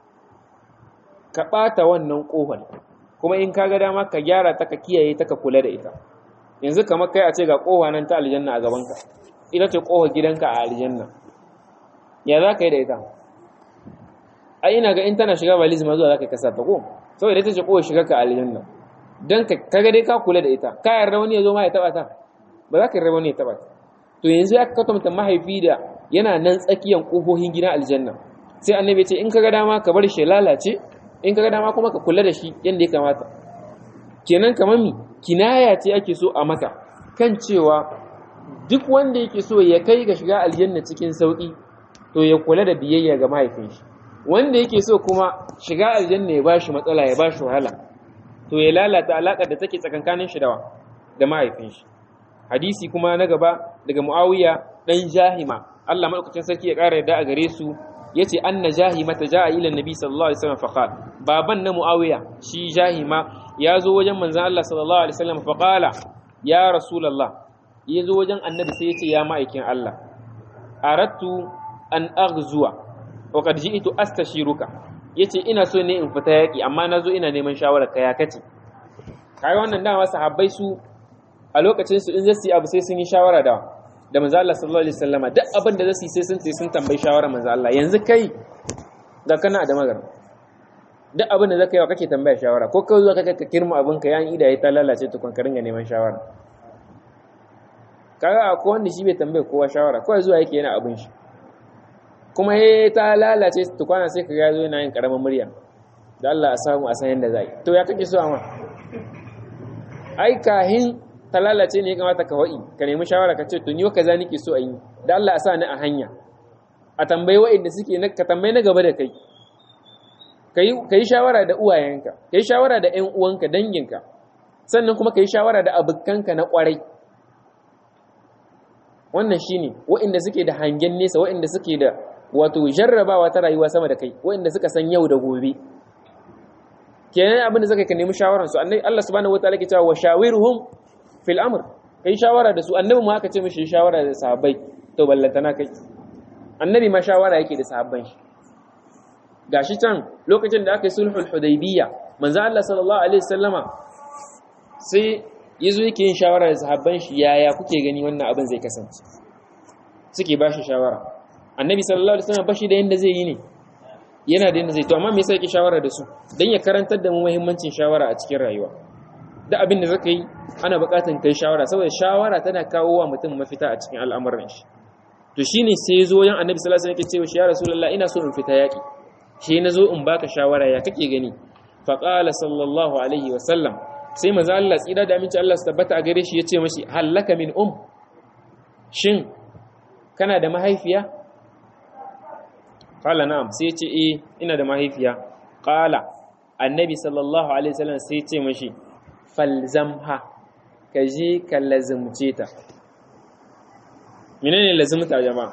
ka ɓata wannan ƙohon kuma in ka ga dama ka gyara ta ka kiyaye ta ka kula da ita yanzu kamar kai a ce ga ƙoha nan ta aljanna a gabanka ita ce ƙohar gidanka a aljanna ya za ka yi da ita a ina ga in tana shiga valiz ma zuwa za ka kasa ta ko saboda ita ce ƙohar shiga ka aljanna don ka ga dai ka kula da ita ka yarda wani ya zo ma ya taɓa ta ba za ka yarda wani ya taɓa ta to yanzu ya kwatanta mahaifi da yana nan tsakiyan ƙofofin gidan aljanna sai annabi ce in kaga dama ka bar shi lalace in kaga dama kuma ka kula da shi yadda ya kamata kenan kamar mi kinaya ce ake so a maka kan cewa duk wanda yake so ya kai ga shiga aljanna cikin sauki to ya kula da biyayya ga mahaifin shi wanda yake so kuma shiga aljanna ya bashi matsala ya bashi wahala to ya lalata alaƙar da take tsakankanin shi da da mahaifin shi hadisi kuma na gaba daga Muawiya dan Jahima Allah madaukakin sarki ya ƙara yadda a gare su yace anna Jahima ta ja'a ila Nabi sallallahu alaihi wasallam faqal baban na Muawiya shi Jahima ya zo wajen manzon Allah sallallahu alaihi wasallam faqala ya rasulullah ya zo wajen annabi sai yace ya ma'aikin Allah aradtu an aghzuwa wa qad ji'tu astashiruka yace ina so ne in fita yaki amma nazo ina neman shawara ka ya kace kai wannan dama sahabbai su a lokacin su in zasu yi abu sai sun yi shawara da da manzo Allah sallallahu alaihi wasallama duk abin da zasu yi sai sun ce sun tambayi shawara manzo Allah yanzu kai ga kana da magana duk abin da zaka yi wa kake tambaya shawara ko kai zuwa kaka ka kirma abin ka yan ida ya ta lalace to kan ka ringa neman shawara kaga akwai wanda shi bai tambaye kowa shawara kawai zuwa yake yana abin shi kuma he ta lalace to kwana sai ka ga zo yana yin karamin murya da Allah a samu a san yanda zai to ya kake so amma ai kahin ta lalace ne ya kamata ka wa'i ka nemi shawara ka ce to ni kaza nake so a yi da Allah a sa ni a hanya a tambayi wa'inda suke na ka tambayi na gaba da kai ka yi shawara da uwayenka ka yi shawara da ƴan uwanka danginka sannan kuma ka yi shawara da abokanka na ƙwarai wannan shine wa'inda suke da hangen nesa wa'inda suke da wato jarrabawa ta rayuwa sama da kai wa'inda suka san yau da gobe kenan abin da zaka ka nemi shawaran su annabi Allah subhanahu wataala ke cewa wa shawiruhum fil amr kai shawara da su annabi ma aka ce mishi shawara da sahabbai to ballantana kai annabi ma shawara yake da sahabban shi gashi can lokacin da aka yi sulhul hudaybiyya manzo Allah sallallahu alaihi wasallama sai yazo yake yin shawara da sahabban shi yaya kuke gani wannan abin zai kasance suke ba shi shawara annabi sallallahu alaihi wasallam bashi da yanda zai yi ne yana da yanda zai to amma me yasa yake shawara da su dan ya karantar da mu muhimmancin shawara a cikin rayuwa da abin da zaka yi ana buƙatar kai shawara saboda shawara tana kawo wa mutum mafita a cikin al'amuran shi to shine sai ya zo wajen annabi sallallahu alaihi wasallam yake cewa ya rasulullah ina so in fita yaki shi na zo in baka shawara ya kake gani fa qala sallallahu alaihi wasallam sai maza Allah tsira da aminci Allah su tabbata a gare shi ya ce mashi hallaka min um shin kana da mahaifiya qala na'am sai ce eh ina da mahaifiya qala annabi sallallahu alaihi wasallam sai ce mashi falzamha ka je ka lazimce ta menene lazimta jama'a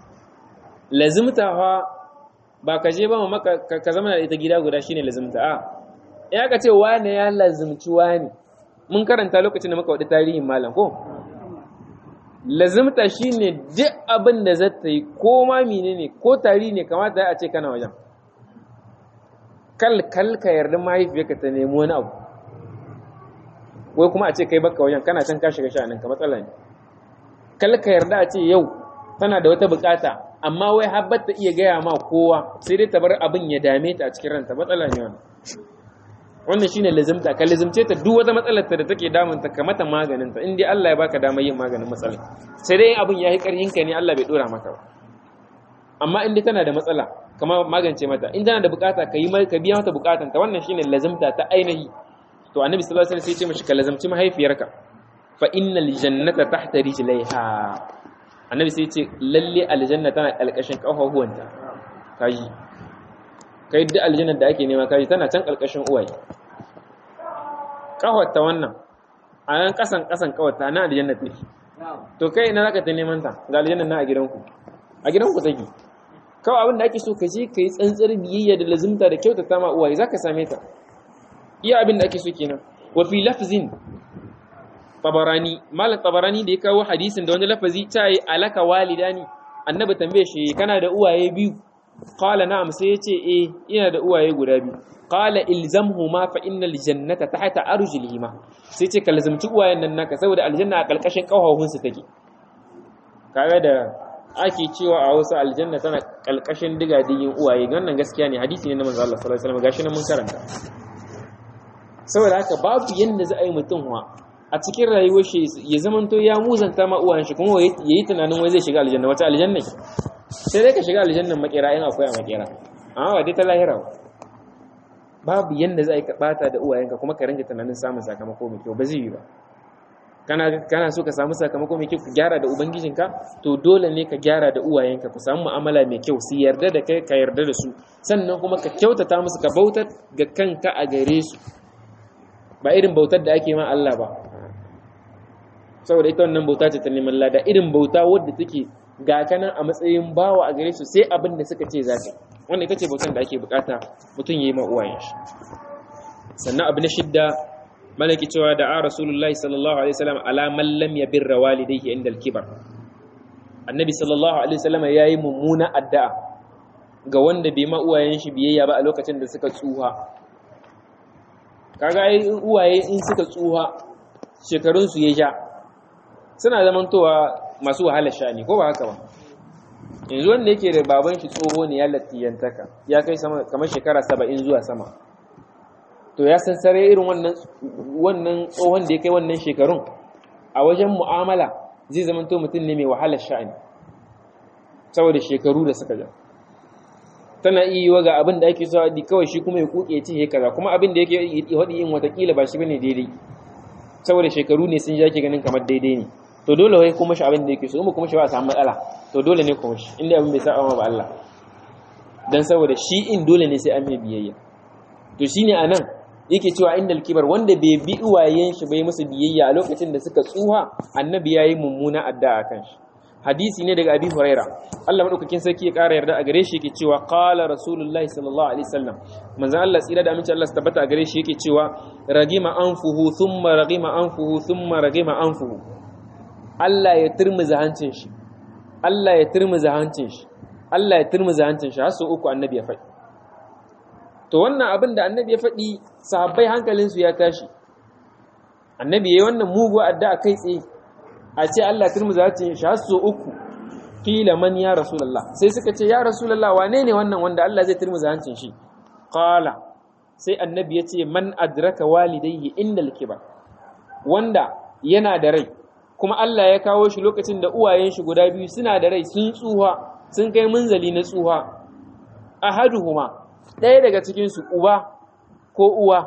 lazimta fa ba ka je ba maka ka zama da ita gida guda shine lazimta a ya ka ce wane ya lazimci wani mun karanta lokacin da muka wadi tarihin malam ko lazimta shine duk abin da za ta yi ko ma menene ko tari ne kamata a ce kana wajen kal kal ka yarda mahaifiyarka ta nemi wani abu wai kuma a ce kai baka wajen kana can ka shiga sha'anin ka matsala ne kal ka yarda a ce yau tana da wata bukata amma wai habbar ta iya gaya ma kowa sai dai ta bar abin ya dame ta a cikin ranta matsala ne wannan wannan shine lazimta ka lazimce ta duk wata matsalar ta da take damun ta ka mata maganin ta in dai Allah ya baka damar yin maganin matsalar sai dai abin ya yi karhin ka ne Allah bai dora maka ba amma in dai tana da matsala kama magance mata in tana da bukata ka yi ka biya mata bukatan ta wannan shine lazimta ta ainihi to annabi sallallahu alaihi wasallam sai ya ce mishi ka lazimci mahaifiyarka fa innal jannata tahta rijlaiha annabi sai ya ce lalle aljanna tana kalkashin kafafuwanta kaji kai duk aljannar da ake nema kaji tana can kalkashin uwaye kawarta wannan a nan kasan kasan kawarta na aljanna take to kai ina zaka ta neman ta ga aljanna na a gidanku a gidanku take kawai abin da ake so ka je ka yi tsantsar biyayya da lazimta da kyautata ma uwaye zaka same ta iya abin da ake so kenan wa fi lafzin tabarani malam tabarani da ya kawo hadisin da wani lafazi ta yi alaka walidani annabi tambaye shi kana da uwaye biyu qala na'am sai yace eh ina da uwaye guda biyu qala ilzamhuma fa innal jannata tahta arjulihima sai ce ka lazimci uwayen nan naka saboda aljanna a kalkashin kafafun su take kaga da ake cewa a wasu aljanna tana kalkashin digadigin uwaye wannan gaskiya ne hadisi ne na manzo Allah sallallahu alaihi wasallam gashi nan mun karanta saboda haka babu yanda za a yi mutum wa a cikin rayuwar shi ya zamanto ya muzanta ma uwayen shi kuma ya yi tunanin wai zai shiga aljanna wata aljanna sai dai ka shiga aljannan makera in akwai a makera amma ba dai ta lahira ba babu yanda za a yi ka bata da uwayenka kuma ka ringa tunanin samun sakamako mai kyau ba zai yi ba kana kana so ka samu sakamako mai kyau ka gyara da ubangijinka to dole ne ka gyara da uwayenka ku samu mu'amala mai kyau su yarda da kai ka yarda da su sannan kuma ka kyautata musu ka bautar ga kanka a gare su ba irin bautar da ake ma Allah ba saboda ita wannan bauta ce ta neman lada irin bauta wadda take ga kanan a matsayin bawa a gare su sai abin da suka ce zaka wannan ita ce bautan da ake bukata mutum ya yi ma uwayen shi sannan abu na shidda malaki cewa da a rasulullahi sallallahu alaihi wasallam ala man lam yabirra walidayhi inda al-kibar annabi sallallahu alaihi wasallam yayi mummuna addu'a ga wanda bai ma uwayen shi biyayya ba a lokacin da suka tsuha kaga ai uwaye in suka tsuha shekarun su ya ja suna zamantowa masu wahalar sha'ani ko ba haka ba yanzu wanda yake da baban shi tsoho ne ya latiyantaka ya kai sama kamar shekara saba'in zuwa sama to ya san sare irin wannan wannan tsohon da ya kai wannan shekarun a wajen mu'amala zai zamanto mutum ne mai wahalar sha'ani saboda shekaru da suka ja tana iya yi ga abin da ake so haɗi kawai shi kuma ya kuke ya ce kaza kuma abin da yake haɗi in watakila ba shi bane daidai saboda shekaru ne sun ja ke ganin kamar daidai ne to dole wai kuma shi abin da yake so mu kuma shi ba a samu matsala to dole ne kuma shi inda abin bai saba ba Allah dan saboda shi in dole ne sai an mai biyayya to shine anan yake cewa inda alkibar wanda bai bi uwayen shi bai musu biyayya a lokacin da suka tsuha annabi yayi mummuna addu'a kan shi hadisi ne daga abi huraira Allah madaukakin sarki ya kara yarda a gare shi yake cewa qala rasulullahi sallallahu alaihi wasallam manzon Allah tsira da aminci Allah su tabbata a gare shi yake cewa ragima anfuhu thumma ragima anfuhu thumma ragima anfuhu Allah ya turmuza hancin shi Allah ya turmuza hancin shi Allah ya turmuza hancin shi har sau uku annabi ya faɗi to wannan abin da annabi ya faɗi sahabbai hankalinsu ya tashi annabi yayi wannan mugu addu'a kai tsaye a ce Allah ya turmuza hancin shi har sau uku kila man ya rasulullah sai suka ce ya rasulullah wane ne wannan wanda Allah zai turmuza hancin shi qala sai annabi ya ce man adraka walidayhi indal kibar wanda yana da rai kuma Allah ya kawo shi lokacin da uwayen shi guda biyu suna da rai sun tsuha sun kai munzali na tsuha ahaduhuma ɗaya daga cikin su uba ko uwa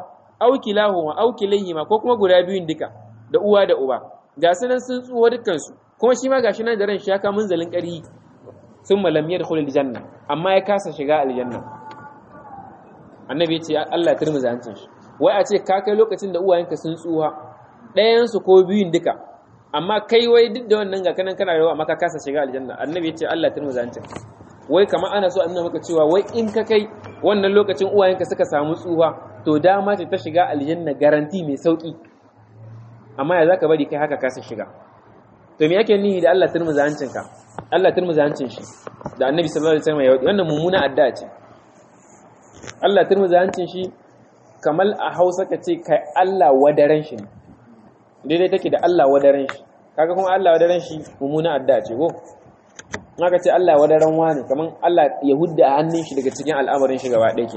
aw kilahuma aw kilayhima ko kuma guda biyun duka da uwa da uba ga su nan sun tsuwa dukkan su kuma shi ma gashi nan da ran shi ya ka munzalin ƙari thumma lam yadkhul aljanna amma ya kasa shiga aljanna annabi ya ce Allah turmuza hancin shi wai a ce ka kai lokacin da uwayenka sun tsuwa ɗayan su ko biyun duka amma kai wai duk da wannan ga kanan kana rawa amma ka kasa shiga aljanna annabi ya ce Allah turmuza hancin wai kamar ana so a nuna maka cewa wai in ka kai wannan lokacin uwayenka suka samu tsuwa to dama ce ta shiga aljanna garanti mai sauki amma ya zaka bari kai haka kasa shiga to me yake nihi da Allah turmuza hancin ka Allah turmuza hancin shi da annabi sallallahu alaihi wasallam ya wadi wannan mummuna addu'a ce Allah turmuza hancin shi kamar a Hausa ka ce kai Allah wadaran shi daidai take da Allah wadaran shi kaga kuma Allah wadaran shi mummuna addu'a ce ko aka ce Allah wadaran wani kaman Allah ya hudda a hannun shi daga cikin al'amarin shi gaba ɗaya ke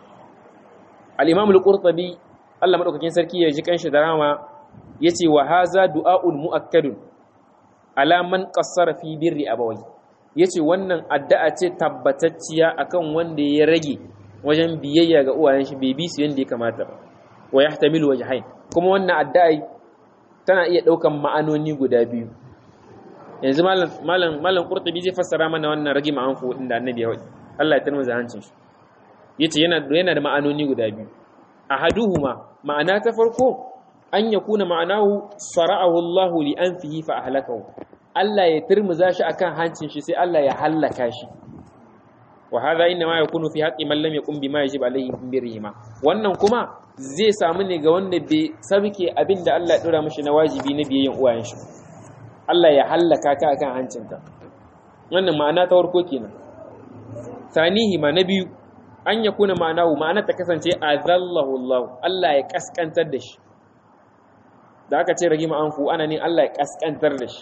al-imam al-qurtubi Allah madaukakin sarki ya ji kanshi da rama yace wa haza du'aul muakkadun ala man qassara fi birri abawai yace wannan addu'a ce tabbatacciya akan wanda ya rage wajen biyayya ga uwayen shi bai bi su yanda ya kamata ba wa yahtamilu wajhain kuma wannan addu'a tana iya daukan ma'anoni guda biyu yanzu malam malam malam qurtubi zai fassara mana wannan rage ma'anfu din da annabi ya wadi Allah ya tarmuza hancin shi yace yana yana da ma'anoni guda biyu ahaduhuma ma'ana ta farko an yakuna ma'anahu sara'ahu Allah li anfihi fa ahlakahu Allah ya turmuza shi akan hancin shi sai Allah ya hallaka shi wa hadha inna ma yakunu fi haqqi man lam yakun bima yajib alayhi min birrihima wannan kuma zai samu ne ga wanda bai sabke abinda Allah ya dora mishi na wajibi na biyayyan uwayen shi Allah ya hallaka ka akan hancinka wannan ma'ana ta farko kenan sanihi ma na biyu an ya kuna ma'anahu ma'ana ta kasance azallahu Allah Allah ya kaskantar da shi da aka ce ragima anfu ana ne Allah ya kaskantar da shi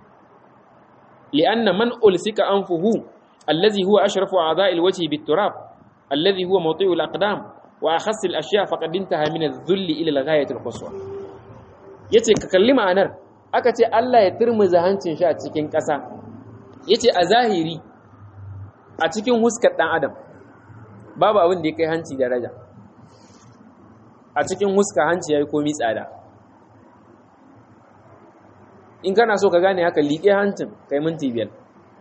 li'anna man ulsika anfuhu allazi huwa ashrafu a'dha'il wajhi bit-turab allazi huwa mawti'u al-aqdam wa akhass al-ashya faqad intaha min adh-dhulli ila al-ghayati al-quswa yace ka kalli ma'anar aka ce Allah ya turmuza hancin shi a cikin ƙasa yace a zahiri a cikin huskar ɗan adam babu abin da ya kai hanci daraja a cikin huska hanci ya yi komi tsada in kana so ka gane haka liƙe hancin kai minti biyar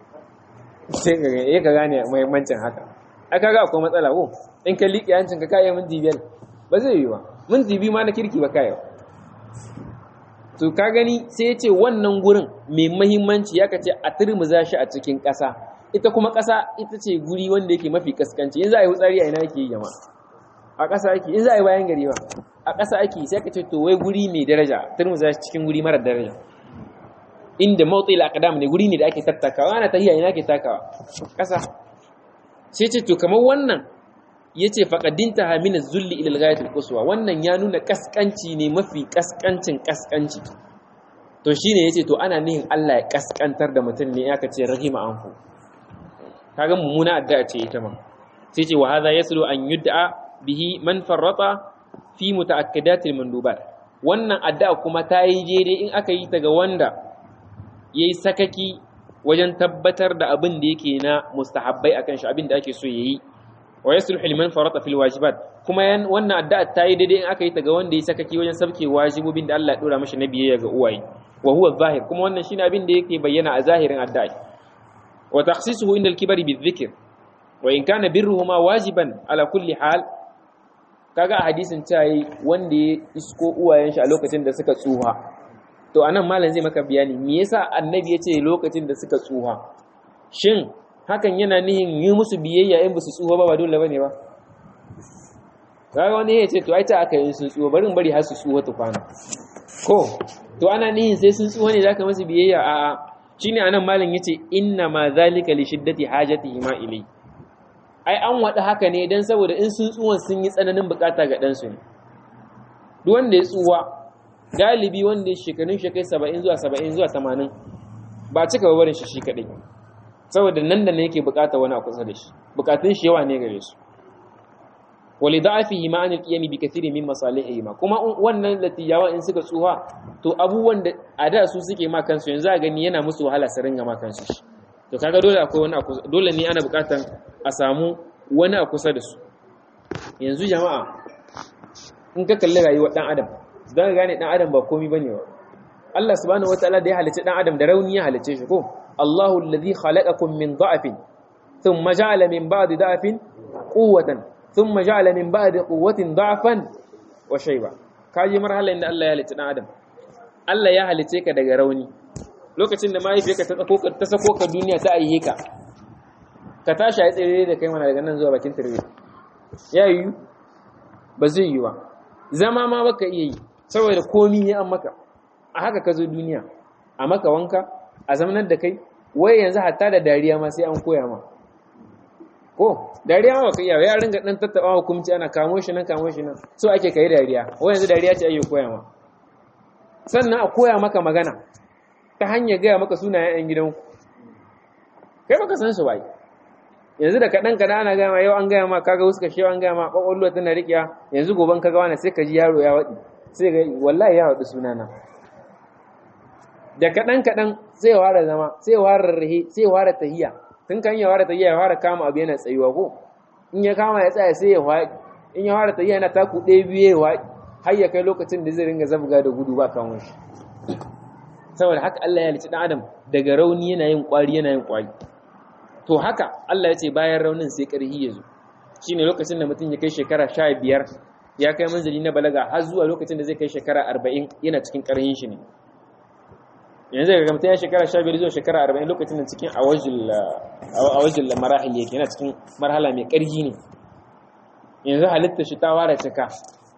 sai ka gane ka gane mahimmancin haka aka ga akwai matsala ko in ka liƙe hancin ka kayan minti biyar ba zai yi ba minti biyu ma na kirki ba kayan to ka gani sai ya ce wannan gurin mai mahimmanci ya kace a turmuza shi a cikin ƙasa ita kuma ƙasa ita ce guri wanda yake mafi kaskanci in za a yi wutsari a ina yake yi jama'a a ƙasa ake in za a yi bayan gari ba a ƙasa ake sai ka ce to wai guri mai daraja turmuza shi cikin guri mara daraja inda mawtsi al-aqdam ne guri ne da ake tattakawa ana tahiya ina ake takawa ƙasa sai ce to kamar wannan yace faqadinta hamina zulli ila al-ghayat al-quswa wannan ya nuna kaskanci ne mafi kaskancin kaskanci to shine yace to ana nihin Allah ya kaskantar da mutum ne aka ce rahima anfu kaga mummuna addu'a ce ita ma sai ce wa hadha yaslu an yud'a bihi man farrata fi mutaakkidatil mandubat wannan addu'a kuma ta yi daidai in aka yi ta ga wanda yayi sakaki wajen tabbatar da abin da yake na mustahabbai akan shi abin da ake so yayi wa yasluhu liman farata fil wajibat kuma wannan addu'a ta yi daidai in aka yi ta ga wanda yayi sakaki wajen sabke wajibobin da Allah ya dora mashi na biyayya ga uwaye wa huwa zahir kuma wannan shine abin da yake bayyana a zahirin addu'a وتخصيصه عند الكبر بالذكر وإن كان برهما واجبا على كل حال kaga a hadisin cewa wanda ya isko uwayen shi a lokacin da suka tsuha to anan malam zai maka bayani me yasa annabi yace lokacin da suka tsuha shin hakan yana nihin yi musu biyayya in ba su tsuha ba ba dole bane ba kaga wani ya ce to ai ta aka yi sun tsuha barin bari har su tsuha ta kwana ko to ana nihin sai sun tsuha ne zaka musu biyayya a'a shine anan malam yace inna ma zalika li shiddati hajatihi ma ilai ai an wada haka ne dan saboda in sun tsuwan sun yi tsananin bukata ga dan su ne duk wanda ya tsuwa galibi wanda ya shekarun shekai 70 zuwa 70 zuwa 80 ba cika barin shi shi kadai saboda nan da ne yake bukata wani a kusa da shi bukatun shi yawa ne gare su wali da'afihi ma an al-qiyam bi kathirin min masalihi ma kuma wannan latiyawa in suka tsuha to abubuwan da a da su suke ma kansu yanzu a gani yana musu wahala su ringa ma kansu shi to kaga dole akwai wani dole ne ana bukatan a samu wani a kusa da su yanzu jama'a in ka kalli rayuwar dan adam zaka gane dan adam ba komai bane ba Allah subhanahu wataala da ya halicci dan adam da rauni ya halicce shi ko Allahu alladhi khalaqakum min dha'fin thumma ja'ala min ba'di dha'fin quwwatan thumma ja'ala min ba'di quwwatin dha'fan wa shayba kaji marhala inda Allah ya halicci dan adam Allah ya halicce ka daga rauni lokacin da mahaifiyarka ta sako ka ta sako ka duniya ta aiye ka ka tashi a tsere da kai mana daga nan zuwa bakin turbe ya yi ba zai yi ba zama ma baka iya yi saboda komi ya an maka a haka ka zo duniya a maka wanka a zamanar da kai wai yanzu hatta da dariya ma sai an koya ma ko dariya ma baka iya ya ringa dan tattaba hukunci ana kamo shi nan kamo shi nan so ake kai dariya wai yanzu dariya ce ake koya ma sannan a koya maka magana ta hanyar gaya maka sunayen 'yan gidanku kai baka san su bai yanzu da kaɗan kaɗan ana gaya ma yau an gaya ma kaga wasu kashe an gaya ma ƙwaƙwalwa tana riƙiya yanzu goban kaga wani sai ka ji yaro ya waɗi sai ga wallahi ya waɗi sunana da kaɗan kaɗan sai ya ware zama sai ya ware rahe sai ya ware tahiya tun kan ya ware tahiya ya ware kama abu yana tsayuwa ko in ya kama ya tsaya sai ya waɗi in ya ware tahiya yana taku ɗaya biyu ya waɗi har ya kai lokacin da zai ringa zabga da gudu ba kawon shi saboda haka Allah ya halicci ɗan adam daga rauni yana yin ƙwari yana yin ƙwari to haka Allah ya ce bayan raunin sai ƙarhi ya zo shi ne lokacin da mutum ya kai shekara sha biyar ya kai manzali na balaga har zuwa lokacin da zai kai shekara arba'in yana cikin ƙarhin shi ne yanzu daga mutum ya shekara sha biyar zuwa shekara arba'in lokacin da cikin awajin marahil yake yana cikin marhala mai ƙarhi ne yanzu halitta shi ta ware cika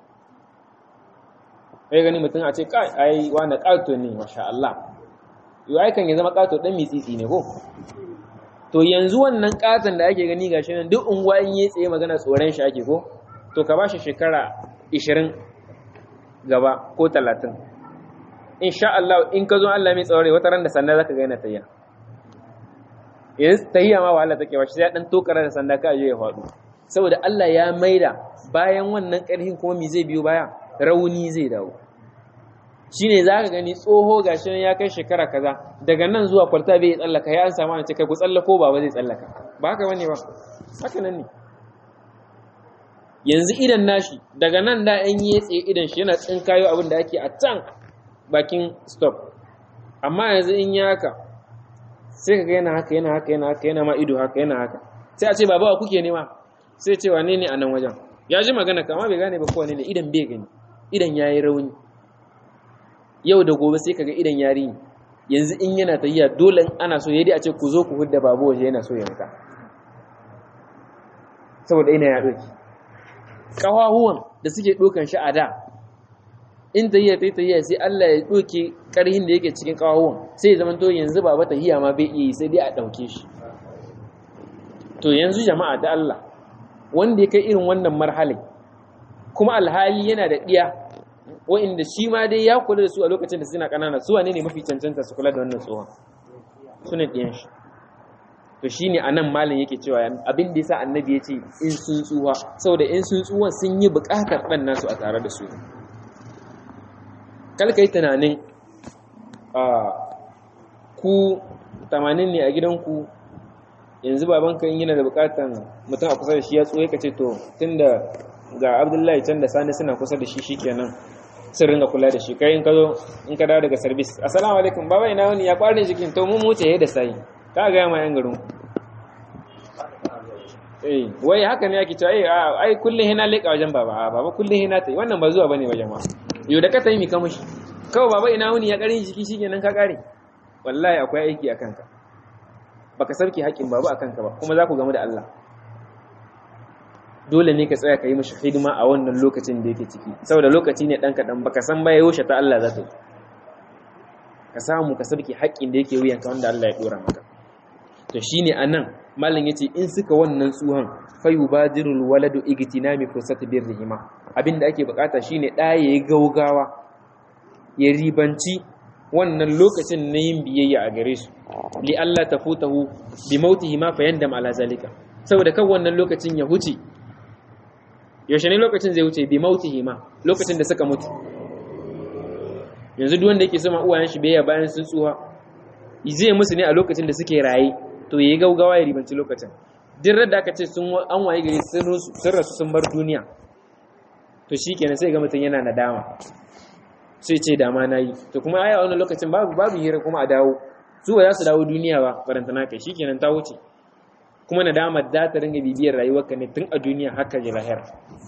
sai gani mutum a ce kai ai wani ƙato ne masha Allah yau aikan ya zama ƙato ɗan mitsitsi ne ko to yanzu wannan katon da ake gani gashi nan duk unguwa in yi tsaye magana tsoron shi ake ko to ka bashi shekara 20 gaba ko 30 insha Allah in ka zo Allah mai tsare wata ran da sanda zaka ga yana tayya yanzu tayya ma wahala take ba shi sai dan tokara da sanda ka je ya faɗo saboda Allah ya maida bayan wannan ƙarfin kuma me zai biyo baya rauni zai dawo shine za ka gani tsoho gashi ya kai shekara kaza daga nan zuwa kwalta bai tsallaka ya an samu an ce kai ku tsallako ba zai tsallaka ba haka bane ba haka nan ne yanzu idan nashi daga nan da an yi tsaye idan shi yana tsinkayo abin da ake a can bakin stop amma yanzu in ya haka sai ka ga yana haka yana haka yana haka yana ma ido haka yana haka sai a ce baba wa kuke nema sai ce wane ne a nan wajen ya ji magana kama bai gane ba kowane ne idan bai gani idan ya yi rauni yau da gobe sai kaga idan yari yanzu in yana tafiya dole ana so yadda a ce ku zo ku hudda babu waje yana so ya muka saboda ina ya doki kawahuwan da suke dokan shi a da in tahiya ta tahiya sai Allah ya doke karhin da yake cikin kawahuwan sai zaman to yanzu baba tahiya ma bai iya sai dai a dauke shi to yanzu jama'a da Allah wanda ya kai irin wannan marhalin kuma alhali yana da diya wa'inda shi ma dai ya kula da su a lokacin da suna ƙanana su wane ne mafi cancanta su kula da wannan tsohon su ne ɗiyan shi to shi ne a nan malin yake cewa abin da ya sa annabi ya ce in sun tsuwa saboda in sun tsuwan sun yi buƙatar ɗan nasu a tare da su kalka yi tunanin ku tamanin ne a gidanku yanzu babanka in yana da buƙatar mutum a kusa da shi ya tsoye ka ce to tun da ga abdullahi can da sani suna kusa da shi shikenan sun ringa kula da shi kai in ka zo in ka dawo daga service assalamu alaikum baba ina wani ya kwarin jikin to mun muce da sai ka ga ma yan garin eh wai haka ne yake cewa eh ai kullun hina leka wajen baba a baba kullun hina tai wannan ba zuwa bane wajen ma yo da ka tayi mi ka mushi kawai baba ina wani ya karin jiki shikenan ka kare wallahi akwai aiki akan ka baka sarki haƙin baba akan ka ba kuma za ku gamu da Allah dole ne ka tsaya ka yi mashi hidima a wannan lokacin da yake ciki saboda lokaci ne ɗan kaɗan baka san ba yaushe ta Allah za ta ka samu ka sarki haƙƙin da yake wuyanka wanda Allah ya ɗora maka to shine anan malam yace in suka wannan tsuhan fayu badirul waladu igtinami fursati birrihima abinda ake bukata shine ɗa yayi gaugawa ya ribanci wannan lokacin na yin biyayya a gare su li Allah tafutahu bi mautihi ma fayandam ala zalika saboda kan wannan lokacin ya huce yaushe ne lokacin zai wuce bi mautihi ma lokacin da suka mutu yanzu duk wanda yake sama uwayen shi biyayya bayan sun tsuha zai musu ne a lokacin da suke raye to yayi gaugawa ya ribanci lokacin duk da aka ce sun an waye gari sun rasu sun bar duniya to shikenan sai ga mutum yana nadama sai ce dama nayi to kuma ai a wani lokacin babu babu hira kuma a dawo su ba za su dawo duniya ba barantana kai shikenan ta wuce kuma nadama za ta ringa bibiyar rayuwarka ne tun a duniya haka ji lahira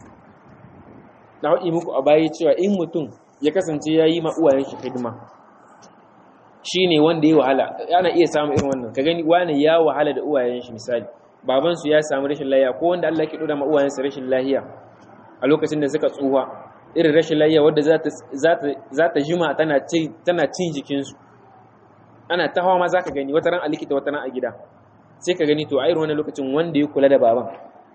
na haɗi muku a baya cewa in mutum ya kasance ya yi ma uwayen shi hidima shi ne wanda ya wahala ana iya samun irin wannan ka gani wani ya wahala da uwayen shi misali babansu ya samu rashin lahiya ko wanda Allah ke ɗora ma uwayensa rashin lahiya a lokacin da suka tsuha irin rashin lahiya wadda za ta jima tana cin jikinsu ana ta hawa ma za ka gani wata ran a likita wata ran a gida sai ka gani to a irin wani lokacin wanda ya kula da baban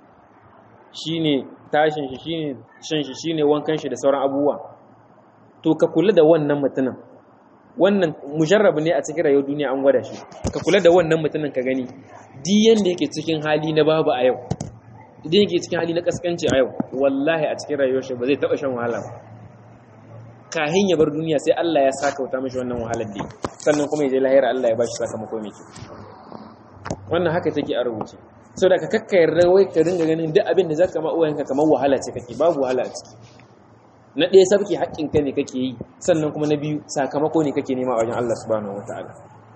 shi ne tashin shi shi ne shan shi shi ne wankan shi da sauran abubuwa to ka kula da wannan mutumin wannan mujarrabu ne a cikin rayuwar duniya an gwada shi ka kula da wannan mutumin ka gani duk yanda yake cikin hali na babu a yau idan yake cikin hali na kaskanci a yau wallahi a cikin rayuwar shi ba zai taba shan wahala ba kahin ya bar duniya sai Allah ya saka wuta mishi wannan wahalar da sannan kuma ya je lahira Allah ya bashi sakamako mai kyau wannan haka take a rubuce so da ka kakkayar rawai ka ringa ganin duk abin da zaka ma uwayenka kamar wahala ce kake babu wahala a ciki na ɗaya sabki haƙƙinka ne kake yi sannan kuma na biyu sakamako ne kake nema a wajen Allah subhanahu wataala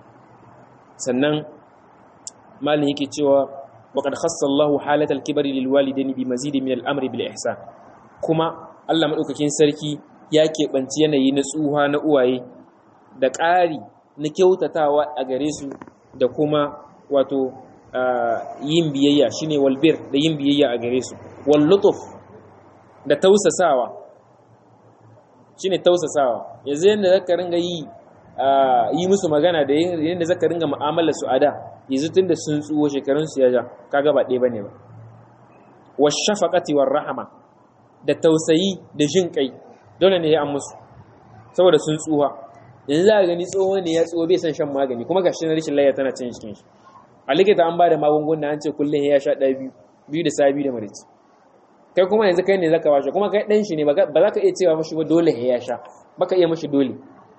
sannan malin yake cewa waqad khassa Allahu halatal kibri lil walidaini bi mazidi min al amri bil ihsan kuma Allah madaukakin sarki ya keɓanci yanayi na tsuha na uwaye da ƙari na kyautatawa a gare su da kuma wato yin biyayya shine walbir da yin biyayya a gare su wal lutuf da tausasawa shine tausasawa yanzu yanda zaka ringa yi yi musu magana da yanda zaka ringa mu'amalar su ada yanzu tunda sun tsuwo shekarun su ya ja kaga ba ɗaya bane ba washafaqati war rahama da tausayi da jin kai dole ne ya an musu saboda sun tsuwa yanzu za ka gani tsoho ne ya tsuwa bai san shan magani kuma gashi na rashin layya tana cin cikin shi a likita an ba da magunguna an ce kullum ya sha ɗaya biyu biyu da sabi da marici kai kuma yanzu kai ne zaka washe kuma kai ɗan shi ne ba za ka iya cewa mashi ba dole ya sha ba ka iya mashi dole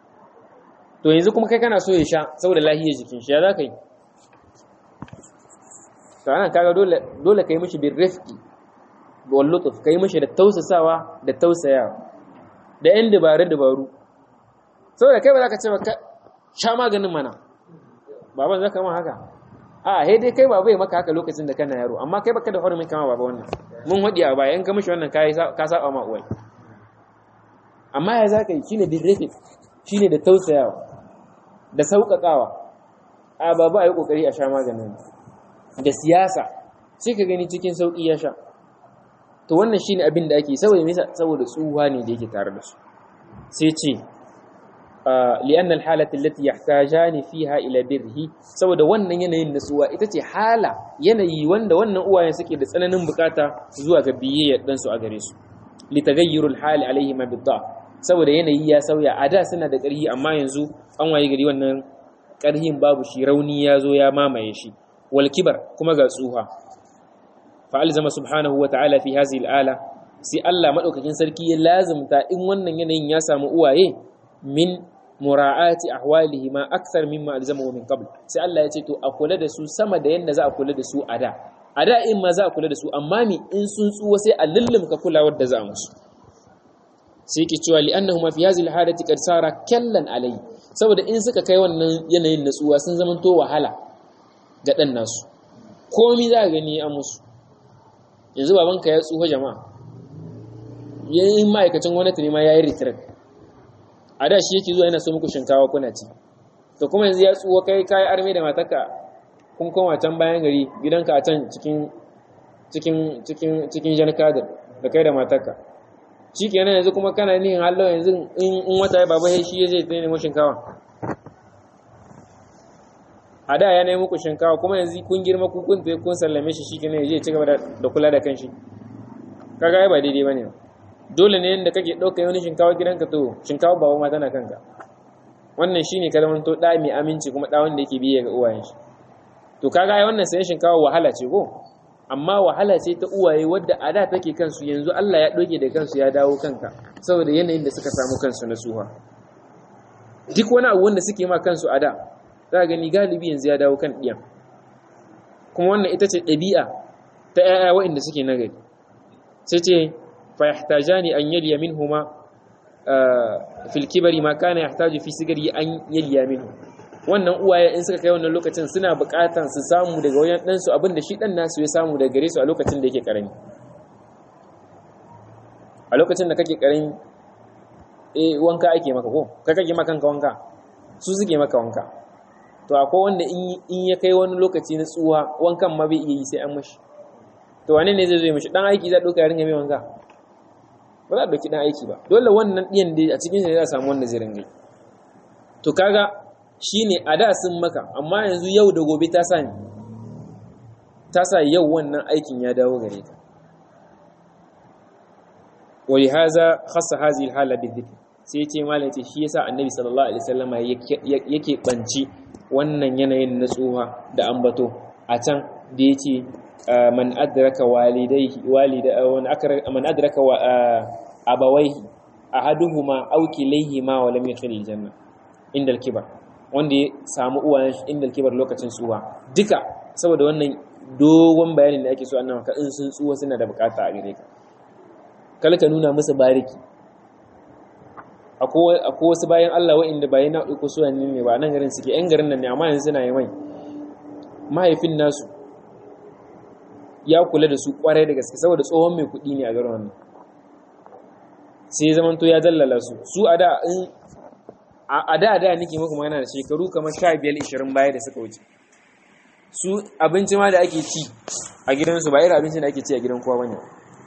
to yanzu kuma kai kana so ya sha saboda lahiyar jikin shi ya za ka yi to ana kaga dole dole ka yi mashi bin rifki wal lutuf ka yi mashi da tausasawa da tausayawa da yan dabaru dabaru saboda kai ba za ka ce ba sha maganin mana baban zaka ma haka a he dai kai baba ya maka haka lokacin da kana yaro amma kai baka da hurumin kama baba wannan mun hadi a baya in ka mishi wannan kai ka saba ma uwai amma ya zaka yi shine bin rafi shine da tausayawa da sauƙaƙawa a baba ayi kokari a sha maganin da siyasa sai ka gani cikin sauki ya sha to wannan shine abin da ake saboda me saboda tsuwa ne da yake tare da su sai ce لأن الحالة التي يحتاجان فيها إلى بره saboda wannan yanayin nasuwa ita ce hala yanayi wanda wannan uwayen suke da tsananin bukata zuwa ga biyayyar dan su a gare su litaghayyurul hali alaihi ma bidda saboda yanayi ya sauya a da suna da ƙarhi amma yanzu an waye gari wannan ƙarhin babu shi rauni ya zo ya mamaye shi wal kibar kuma ga tsuha fa alzama subhanahu wa ta'ala fi hadhihi al-ala sai Allah madaukakin sarki ya lazimta in wannan yanayin ya samu uwaye min mura'ati ahwalihi ma akthar mimma alzamahu min qabl sai Allah ya ce to a kula da su sama da yanda za a kula da su a da a da in ma za a kula da su amma mi in sun tsuwa sai a lullumka kulawar da za a musu sai ki cewa li'annahuma fi hadhihi alhadati qad sara kallan alai saboda in suka kai wannan yanayin natsuwa sun zama to wahala ga dan nasu komai za ka gani a musu yanzu babanka ya tsufa jama'a yayin ma'aikacin gwamnati ne ma yayi retreat a da shi yake zuwa yana so muku shinkawa kuna ci to kuma yanzu ya tsuwa kai kai arme da matarka kun koma can bayan gari gidanka a can cikin cikin cikin cikin jan kadar da kai da matarka shi kenan yanzu kuma kana nihin hallo yanzu in wata ya baba shi ya zai nemo shinkawa a da ya nemi muku shinkawa kuma yanzu kun girma ku kun tafi kun sallame shi shi kenan ya je ci gaba da kula da kanshi kaga ai ba daidai bane ba dole ne yadda kake ɗauka wani shinkawa gidanka to shinkawa babu ma tana kanka wannan shine ka zama to ɗa mai aminci kuma ɗa wanda yake biye ga uwayen shi to kaga ai wannan sayan shinkawa wahala ce ko amma wahala ce ta uwaye wadda a da take kansu yanzu Allah ya ɗoge da kansu ya dawo kanka saboda yanayin da suka samu kansu na suha duk wani abu wanda suke ma kansu a da za ka gani galibi yanzu ya dawo kan ɗiyan kuma wannan ita ce ɗabi'a ta 'ya'ya waɗanda suke nagari sai ce fa yahtajani an yaliya minhuma fil kibari ma kana yahtaju fi sigari an yaliya minhu wannan uwaye in suka kai wannan lokacin suna buƙatan su samu daga wajen ɗansu abinda shi ɗan nasu ya samu daga gare su a lokacin da yake ƙarami a lokacin da kake ƙarami eh wanka ake maka ko kai kake maka kanka wanka su suke maka wanka to akwai wanda in ya kai wani lokaci na tsuwa wankan ma bai iya yi sai an mashi to wane ne zai zo mashi dan aiki za ɗauka ya ringa mai wanka ba za a ɗauki dan aiki ba dole wannan ɗiyan da a cikin shi ne za a samu wanda zai ringa yi to kaga shine a da sun maka amma yanzu yau da gobe ta sa ta sa yau wannan aikin ya dawo gare ka wa lihaza khassa hadhihi alhala bidhikr sai ce malai ce shi yasa annabi sallallahu alaihi wasallama yake banci wannan yanayin na tsuha da ambato a can da yace man adraka walidayhi walida man adraka abawayhi ahaduhuma aw kilayhima wa lam yadkhul aljanna inda alkibar wanda ya samu uwayen shi inda alkibar lokacin tsuwa duka saboda wannan dogon bayanin da ake so annabi ka in sun tsuwa suna da bukata a gare ka kala ka nuna musu bariki akwai wasu bayan Allah wa'inda bayan na ɗauko su ne ba nan garin suke ‘yan garin nan ne amma yanzu suna yi mai mahaifin nasu ya kula da su kwarai da gaske saboda tsohon mai kuɗi ne a garin wannan sai ya zamanto ya dallala su su a da in a da da nake muku magana da shekaru kamar sha biyar ishirin baya da suka wuce su abinci ma da ake ci a gidansu ba irin abincin da ake ci a gidan kowa bane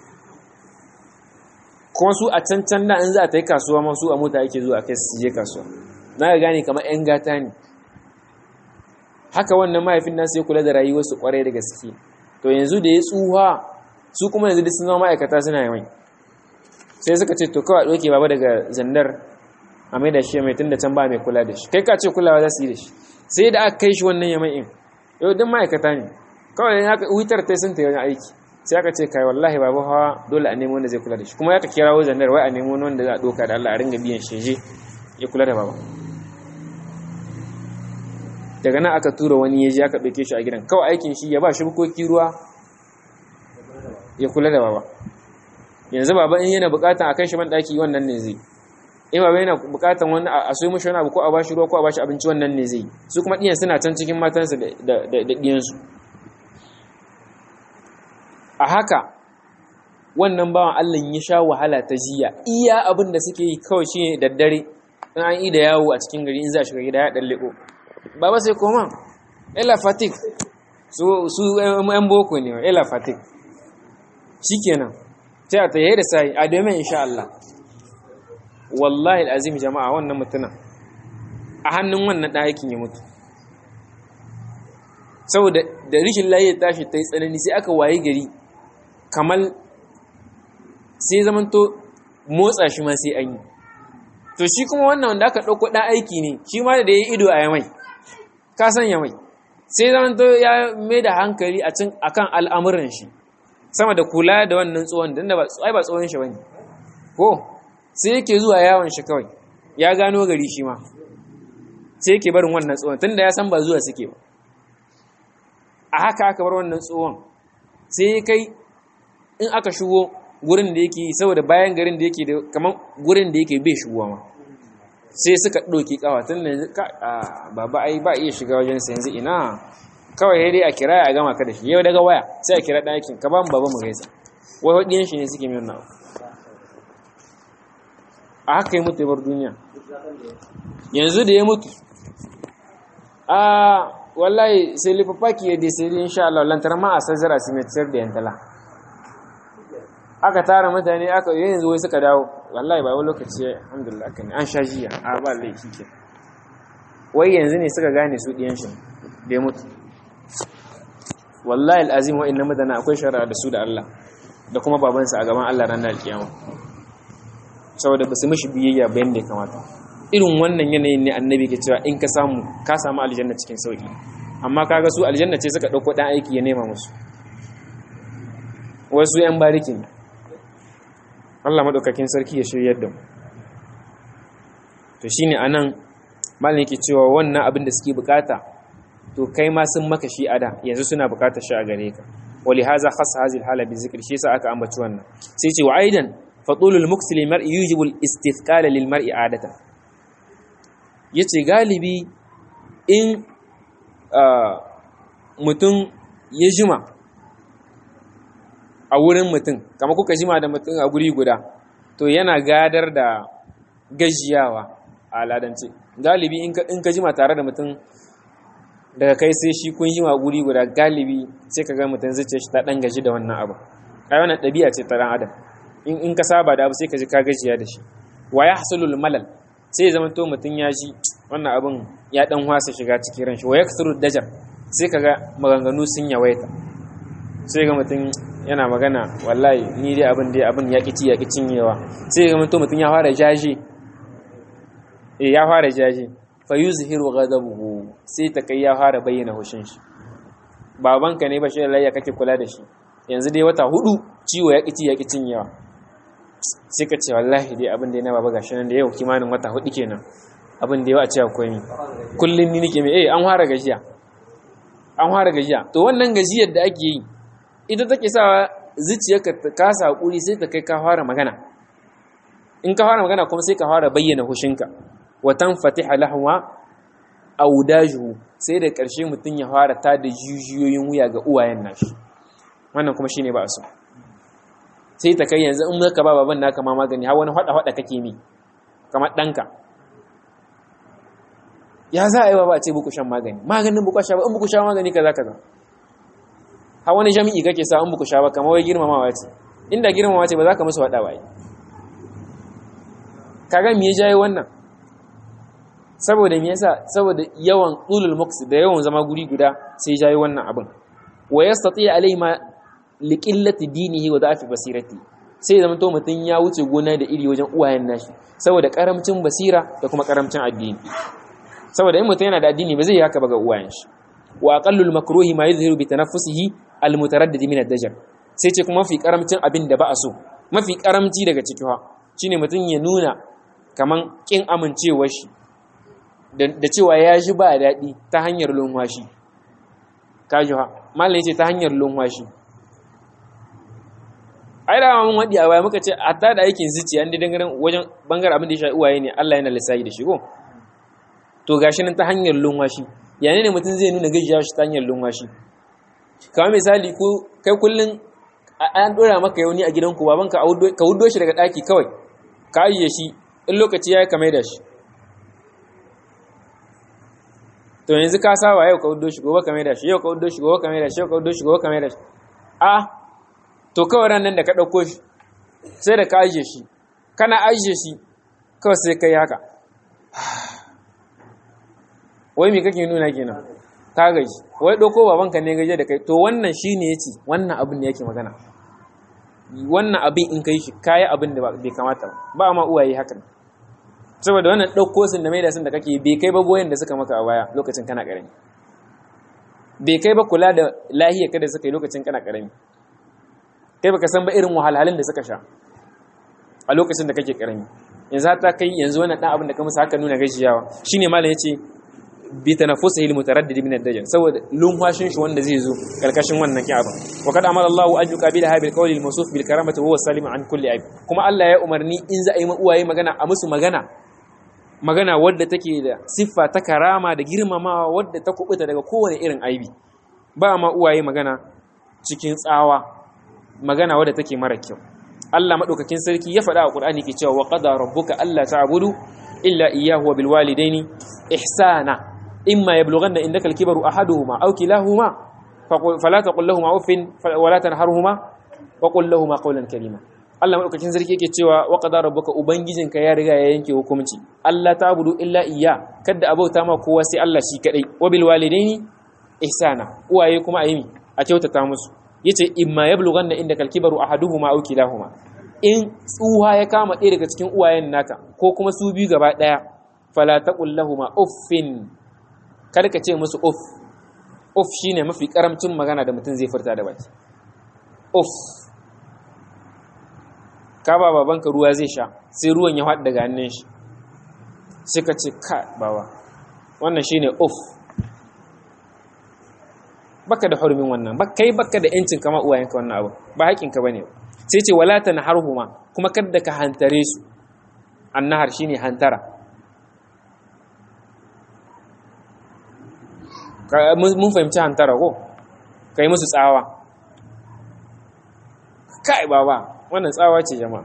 kuma su a can can da in za a ta yi kasuwa ma su a mota ake zuwa kai su je kasuwa na ga gane kamar yan gata ne haka wannan mahaifin nasu ya kula da rayuwarsu kwarai da gaske to yanzu da ya tsuha su kuma yanzu duk sun zama ma'aikata suna yi mai sai suka ce to kawai ɗauke baba daga zandar a mai da shi mai tun da can ba mai kula da shi kai ka ce kulawa za su yi da shi sai da aka kai shi wannan yamai in yau duk ma'aikata ne kawai ya wutar ta sun ta yi aiki sai aka ce kai wallahi babu hawa dole a nemo wanda zai kula da shi kuma ya ka kira wajen wai a nemo wanda za a doka da Allah a ringa biyan sheje ya kula da baba daga nan aka tura wani ya je aka ɗauke shi a gidan kawai aikin shi ya ba shi bukoki ruwa ya kula da baba yanzu baba in yana bukatan a kai shi man ɗaki wannan ne zai in baba yana bukatan wani a soyi mashi wani abu ko a bashi ruwa ko a bashi abinci wannan ne zai su kuma ɗiyan suna can cikin matansa da ɗiyansu a haka wannan bawan Allah ya sha wahala ta jiya iya abin da suke yi kawai shi daddare in an yi da yawo a cikin gari in za a shiga gida ya ɗan leƙo baba sai koma ela fatik su yan boko ne ela fatik shi kenan sai a tayyar da sai a domin insha Allah wallahi azim jama'a wannan mutuna a hannun wannan ɗan aikin ya mutu saboda da rishin layi tashi ta yi tsanani sai aka waye gari kamar sai zamanto motsa shi ma sai an yi to shi kuma wannan wanda aka ɗauko ɗan aiki ne shi ma da ya yi ido a yamai ka san yamai sai zamanto ya mai da hankali a kan al'amuran shi sama da kula da wannan tsohon da ai ba tsohon shi ba ne ko sai yake zuwa yawon shi kawai ya gano gari shi ma sai yake barin wannan tsohon tunda ya san ba zuwa suke ba a haka aka bar wannan tsohon sai kai in aka shigo gurin da yake saboda bayan garin da yake da kamar gurin da yake bai shigowa ma sai suka ɗauki kawa tun da yanzu baba ai ba iya shiga wajen sa yanzu ina kawai dai a kira a gama ka da shi yau daga waya sai a kira ɗakin ka ba mu baba mu gaisa wai waɗiyan shi ne suke mai wannan a haka yi mutu ya bar duniya yanzu da ya mutu a wallahi sai lifafaki ya dai sai insha Allah lantar ma a sazzara su mai tsar da yantala aka tara mutane aka yi yanzu wai suka dawo wallahi ba wani lokaci alhamdulillah kan an sha jiya a ba laifi ke wai yanzu ne suka gane su ɗiyan shi da ya mutu wallahi al'azim wa'in na mutane akwai shari'a da su da Allah da kuma babansa a gaban Allah ranar alkiyama saboda ba su mishi biyayya bayan da ya kamata irin wannan yanayin ne annabi ke cewa in ka samu ka samu aljanna cikin sauki amma kaga su aljanna ce suka dauko dan aiki ya nema musu wasu yan barikin Allah madaukakin sarki ya shiryar da mu to shine anan malam yake cewa wannan abin da suke bukata to kai ma sun maka shi ada yanzu suna bukatar shi a gare ka wali haza khassa hadhihi alhala bi zikri shi yasa aka ambaci wannan sai ce wa aidan fatulul muksi lil mar'i yujibu al istithqala lil mar'i adatan yace galibi in mutum ya jima a wurin mutum kama kuka jima da mutum a guri guda to yana gadar da gajiyawa a al'adance galibi in ka jima tare da mutum daga kai sai shi kun jima guri guda galibi sai ka ga mutum zuciya shi ta dan gaji da wannan abu ai wannan ɗabi'a ce ta dan adam in ka saba da abu sai ka ji ka gajiya da shi wa yahsulul malal sai zama to mutum ya ji wannan abin ya dan wasa shiga cikin ran shi wa yaksuru dajar sai kaga maganganu sun yawaita sai ga mutum yana magana wallahi ni dai abin dai abin ya kici ya kicin yawa sai ga mutum mutum ya fara jaje eh ya fara jaje fa yuzhiru ghadabuhu sai ta kai ya fara bayyana hushin shi babanka ne ba shi da kake kula da shi yanzu dai wata hudu ciwo ya kici ya kicin yawa sai ka ce wallahi dai abin da ya na baba gashi nan da yau kimanin wata hudu kenan abin da yau a ce akwai ni kullum ni nake mai eh an fara gajiya an fara gajiya to wannan gajiyar da ake yi ita take sa zuciyarka ta kasa hakuri sai ta kai ka fara magana in ka fara magana kuma sai ka fara bayyana hushinka wa tanfatiha lahwa audajuhu sai da ƙarshe mutum ya fara ta da jijiyoyin wuya ga uwayen nashi wannan kuma shine ba a so sai ta kai yanzu in ka ba baban naka ma magani har wani hada hada kake mi kamar danka ya za a yi ba a ce buku shan magani maganin buku sha ba in buku sha magani kaza kaza har wani jami'i kake sa in buku sha ba kamar wai girmamawa ce inda girmamawa ce ba za ka musu hada ba yi kaga me ya jaye wannan saboda me yasa saboda yawan ulul muks da yawan zama guri guda sai ya jaye wannan abin wa yastati alai ma liqillati dinihi wa da'fi basirati sai zama to mutun ya wuce gona da iri wajen uwayen nashi saboda karamcin basira da kuma karamcin addini saboda in mutun yana da addini ba zai yi haka ba ga uwayen shi wa aqallul makruhi ma yuzhiru bi tanaffusihi al mutaraddid min ad-dajar sai ce kuma mafi karamcin abin da ba a so mafi karamci daga ciki ha shine mutun ya nuna kaman kin amincewar shi da cewa ya ji ba daɗi ta hanyar lunwashi kaji ha malai ce ta hanyar lunwashi ai da mun wadi a baya muka ce hatta da aikin zuciya inda dangaren wajen bangar abin da ya shafi uwaye ne Allah yana lissafi da shi ko to gashi nan ta hanyar lunwashi yana ne mutum zai nuna gajiya shi ta hanyar lunwashi kamar misali ko kai kullun an dora maka yauni a gidanku baban ka ka wuddo shi daga daki kawai ka ajiye shi in lokaci yayi ka maida shi to yanzu ka saba yau ka wuddo shi gobe ka maida shi yau ka wuddo shi gobe ka maida shi yau ka wuddo shi gobe ka maida shi a to kawai ran nan da ka ɗauko shi sai da ka ajiye shi kana ajiye shi kawai sai ka yi haka wai me kake nuna kenan ka gaji wai ɗauko babanka ne gaje da kai to wannan shi ne ya ce wannan abin da yake magana wannan abin in ka yi shi ka yi abin da bai kamata ba ma uwaye hakan saboda wannan ɗauko sun da mai da sun da kake bai kai ba goyon da suka maka a baya lokacin kana ƙarami bai kai ba kula da lahiyar ka da suka yi lokacin kana ƙarami kai baka san ba irin wahalhalun da suka sha a lokacin da kake karami yanzu ta kai yanzu wannan dan abin da ka musu haka nuna gajiyawa shine malam yace bi tanaffusihi almutaraddid min ad-dajjal saboda lumfashin shi wanda zai zo karkashin wannan ki'aba wa kad amara Allahu an yuqabila bil qawli al-mawsuf bil karamati huwa salim an kulli aib kuma Allah ya umarni in za a yi uwaye magana a musu magana magana wadda take da siffa ta karama da girmamawa wadda ta kubuta daga kowane irin aibi ba ma uwaye magana cikin tsawa magana wadda take mara kyau Allah madaukakin sarki ya faɗa a Qur'ani ke cewa wa qada rabbuka alla ta'budu illa iyyahu wa bil walidaini ihsana imma yablughanna indaka al-kibaru ahaduhuma aw kilahuma fala taqul lahumu uffin wa la tanharhuma wa qul lahumu qawlan karima Allah madaukakin sarki yake cewa wa qada rabbuka ubangijinka ya riga ya yanke hukunci Allah ta'budu illa iyya kada abauta ma kowa sai Allah shi kadai wa bil walidaini ihsana uwaye kuma ayimi a kyautata musu yace imma yablughanna indaka al-kibaru ahaduhuma aw kilahuma in tsuha ya kama ɗaya daga cikin uwayen naka ko kuma su biyu gaba ɗaya fala taqul lahumu uffin kada ka ce musu uff uff shine mafi karamcin magana da mutum zai furta da baki uff ka ba babanka ruwa zai sha sai ruwan ya haɗu daga hannun shi sai ka ce ka bawa wannan shine uff baka da hurumin wannan ba kai baka da yancin kama uwayenka wannan abu ba haƙin ka bane sai ce wala tanharhuma kuma kada ka hantare su annahar shine hantara mun fahimci hantara ko kai musu tsawa kai baba wannan tsawa ce jama'a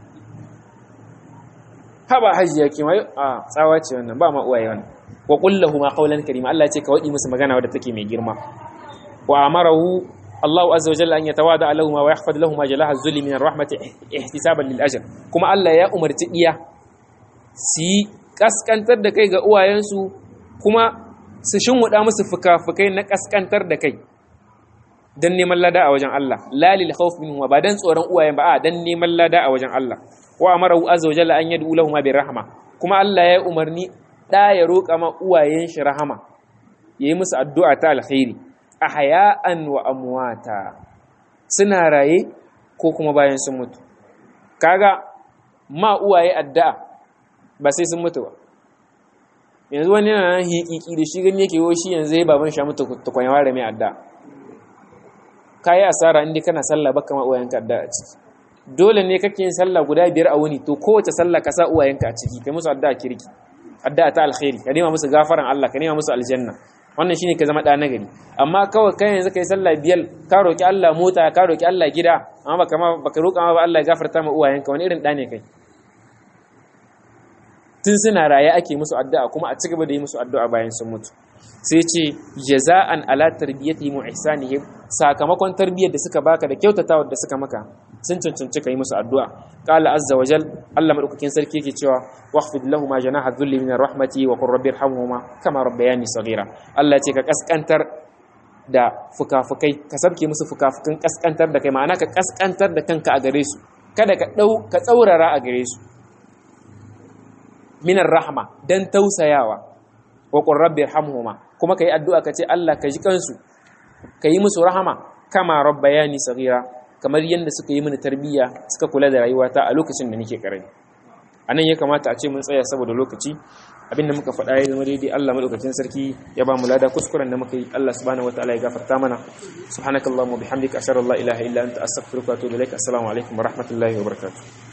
haba hajiya ke mai a tsawa ce wannan ba ma uwaye wannan wa qullahu ma qawlan karima Allah ce ka wadi musu magana wadda take mai girma wa amarahu Allah azza wa jalla an yatawada lahu wa yahfad lahu ma jalaha zulli min rahmati ihtisaban lil ajr kuma Allah ya umarci iya su kaskantar da kai ga uwayensu kuma su shinwuda musu fuka-fukai na kaskantar da kai dan neman lada a wajen Allah la lil khawf minhu ba dan tsoron uwayen ba a dan neman lada a wajen Allah wa amarahu azza wa jalla an yad'u lahu ma bir rahma kuma Allah ya umarni da ya roƙa ma uwayen shi rahama yayi musu addu'a ta alkhairi ahya'an wa amwata suna raye ko kuma bayan sun mutu kaga ma uwaye addu'a ba sai sun mutu ba yanzu wani yana nan hiƙiƙi da shi gani yake shi yanzu ya baban sha mutu tukwan ware mai addu'a kayi asara inda kana sallah baka ma uwayenka addu'a a ciki dole ne kake yin sallah guda biyar a wuni to kowace sallah ka sa uwayenka a ciki kai musu addu'a kirki addu'a ta alkhairi ka nema musu gafaran Allah ka nema musu aljanna wannan shine ka zama da nagari amma kawai kai yanzu kai sallah biyar ka roki Allah mota ka roki Allah gida amma baka ma baka roka ma ba Allah ya gafarta ma uwayenka wani irin da ne kai tun suna raye ake musu addu'a kuma a cigaba da yi musu addu'a bayan sun mutu sai ce jaza'an ala tarbiyatihim wa ihsanihim sakamakon tarbiyyar da suka baka da kyautatawa da suka maka sun cancanci ka yi musu addu'a qala azza wa jal Allah madaukakin sarki yake cewa waqfid lahum janaha dhulli min rahmati wa qur rabbi irhamhuma kama rabbayani saghira Allah ce ka kaskantar da fukafukai ka sabke musu fukafukan kaskantar da kai ma'ana ka kaskantar da kanka a gare su kada ka dau ka tsaurara a gare su minar rahma dan tausayawa wa qur rabbi irhamhuma kuma kai addu'a ka ce Allah ka ji kansu ka yi musu rahama kama rabbayani saghira kamar yadda suka yi mini tarbiyya suka kula da rayuwata a lokacin da nake karami anan ya kamata a ce mun tsaya saboda lokaci abinda muka faɗa ya zama daidai Allah madaukakin sarki ya ba mu lada kuskuren da muka yi Allah subhanahu wataala ya gafarta mana subhanakallahumma bihamdika ashhadu an la ilaha illa anta astaghfiruka wa atubu ilaik assalamu alaikum wa rahmatullahi wa barakatuh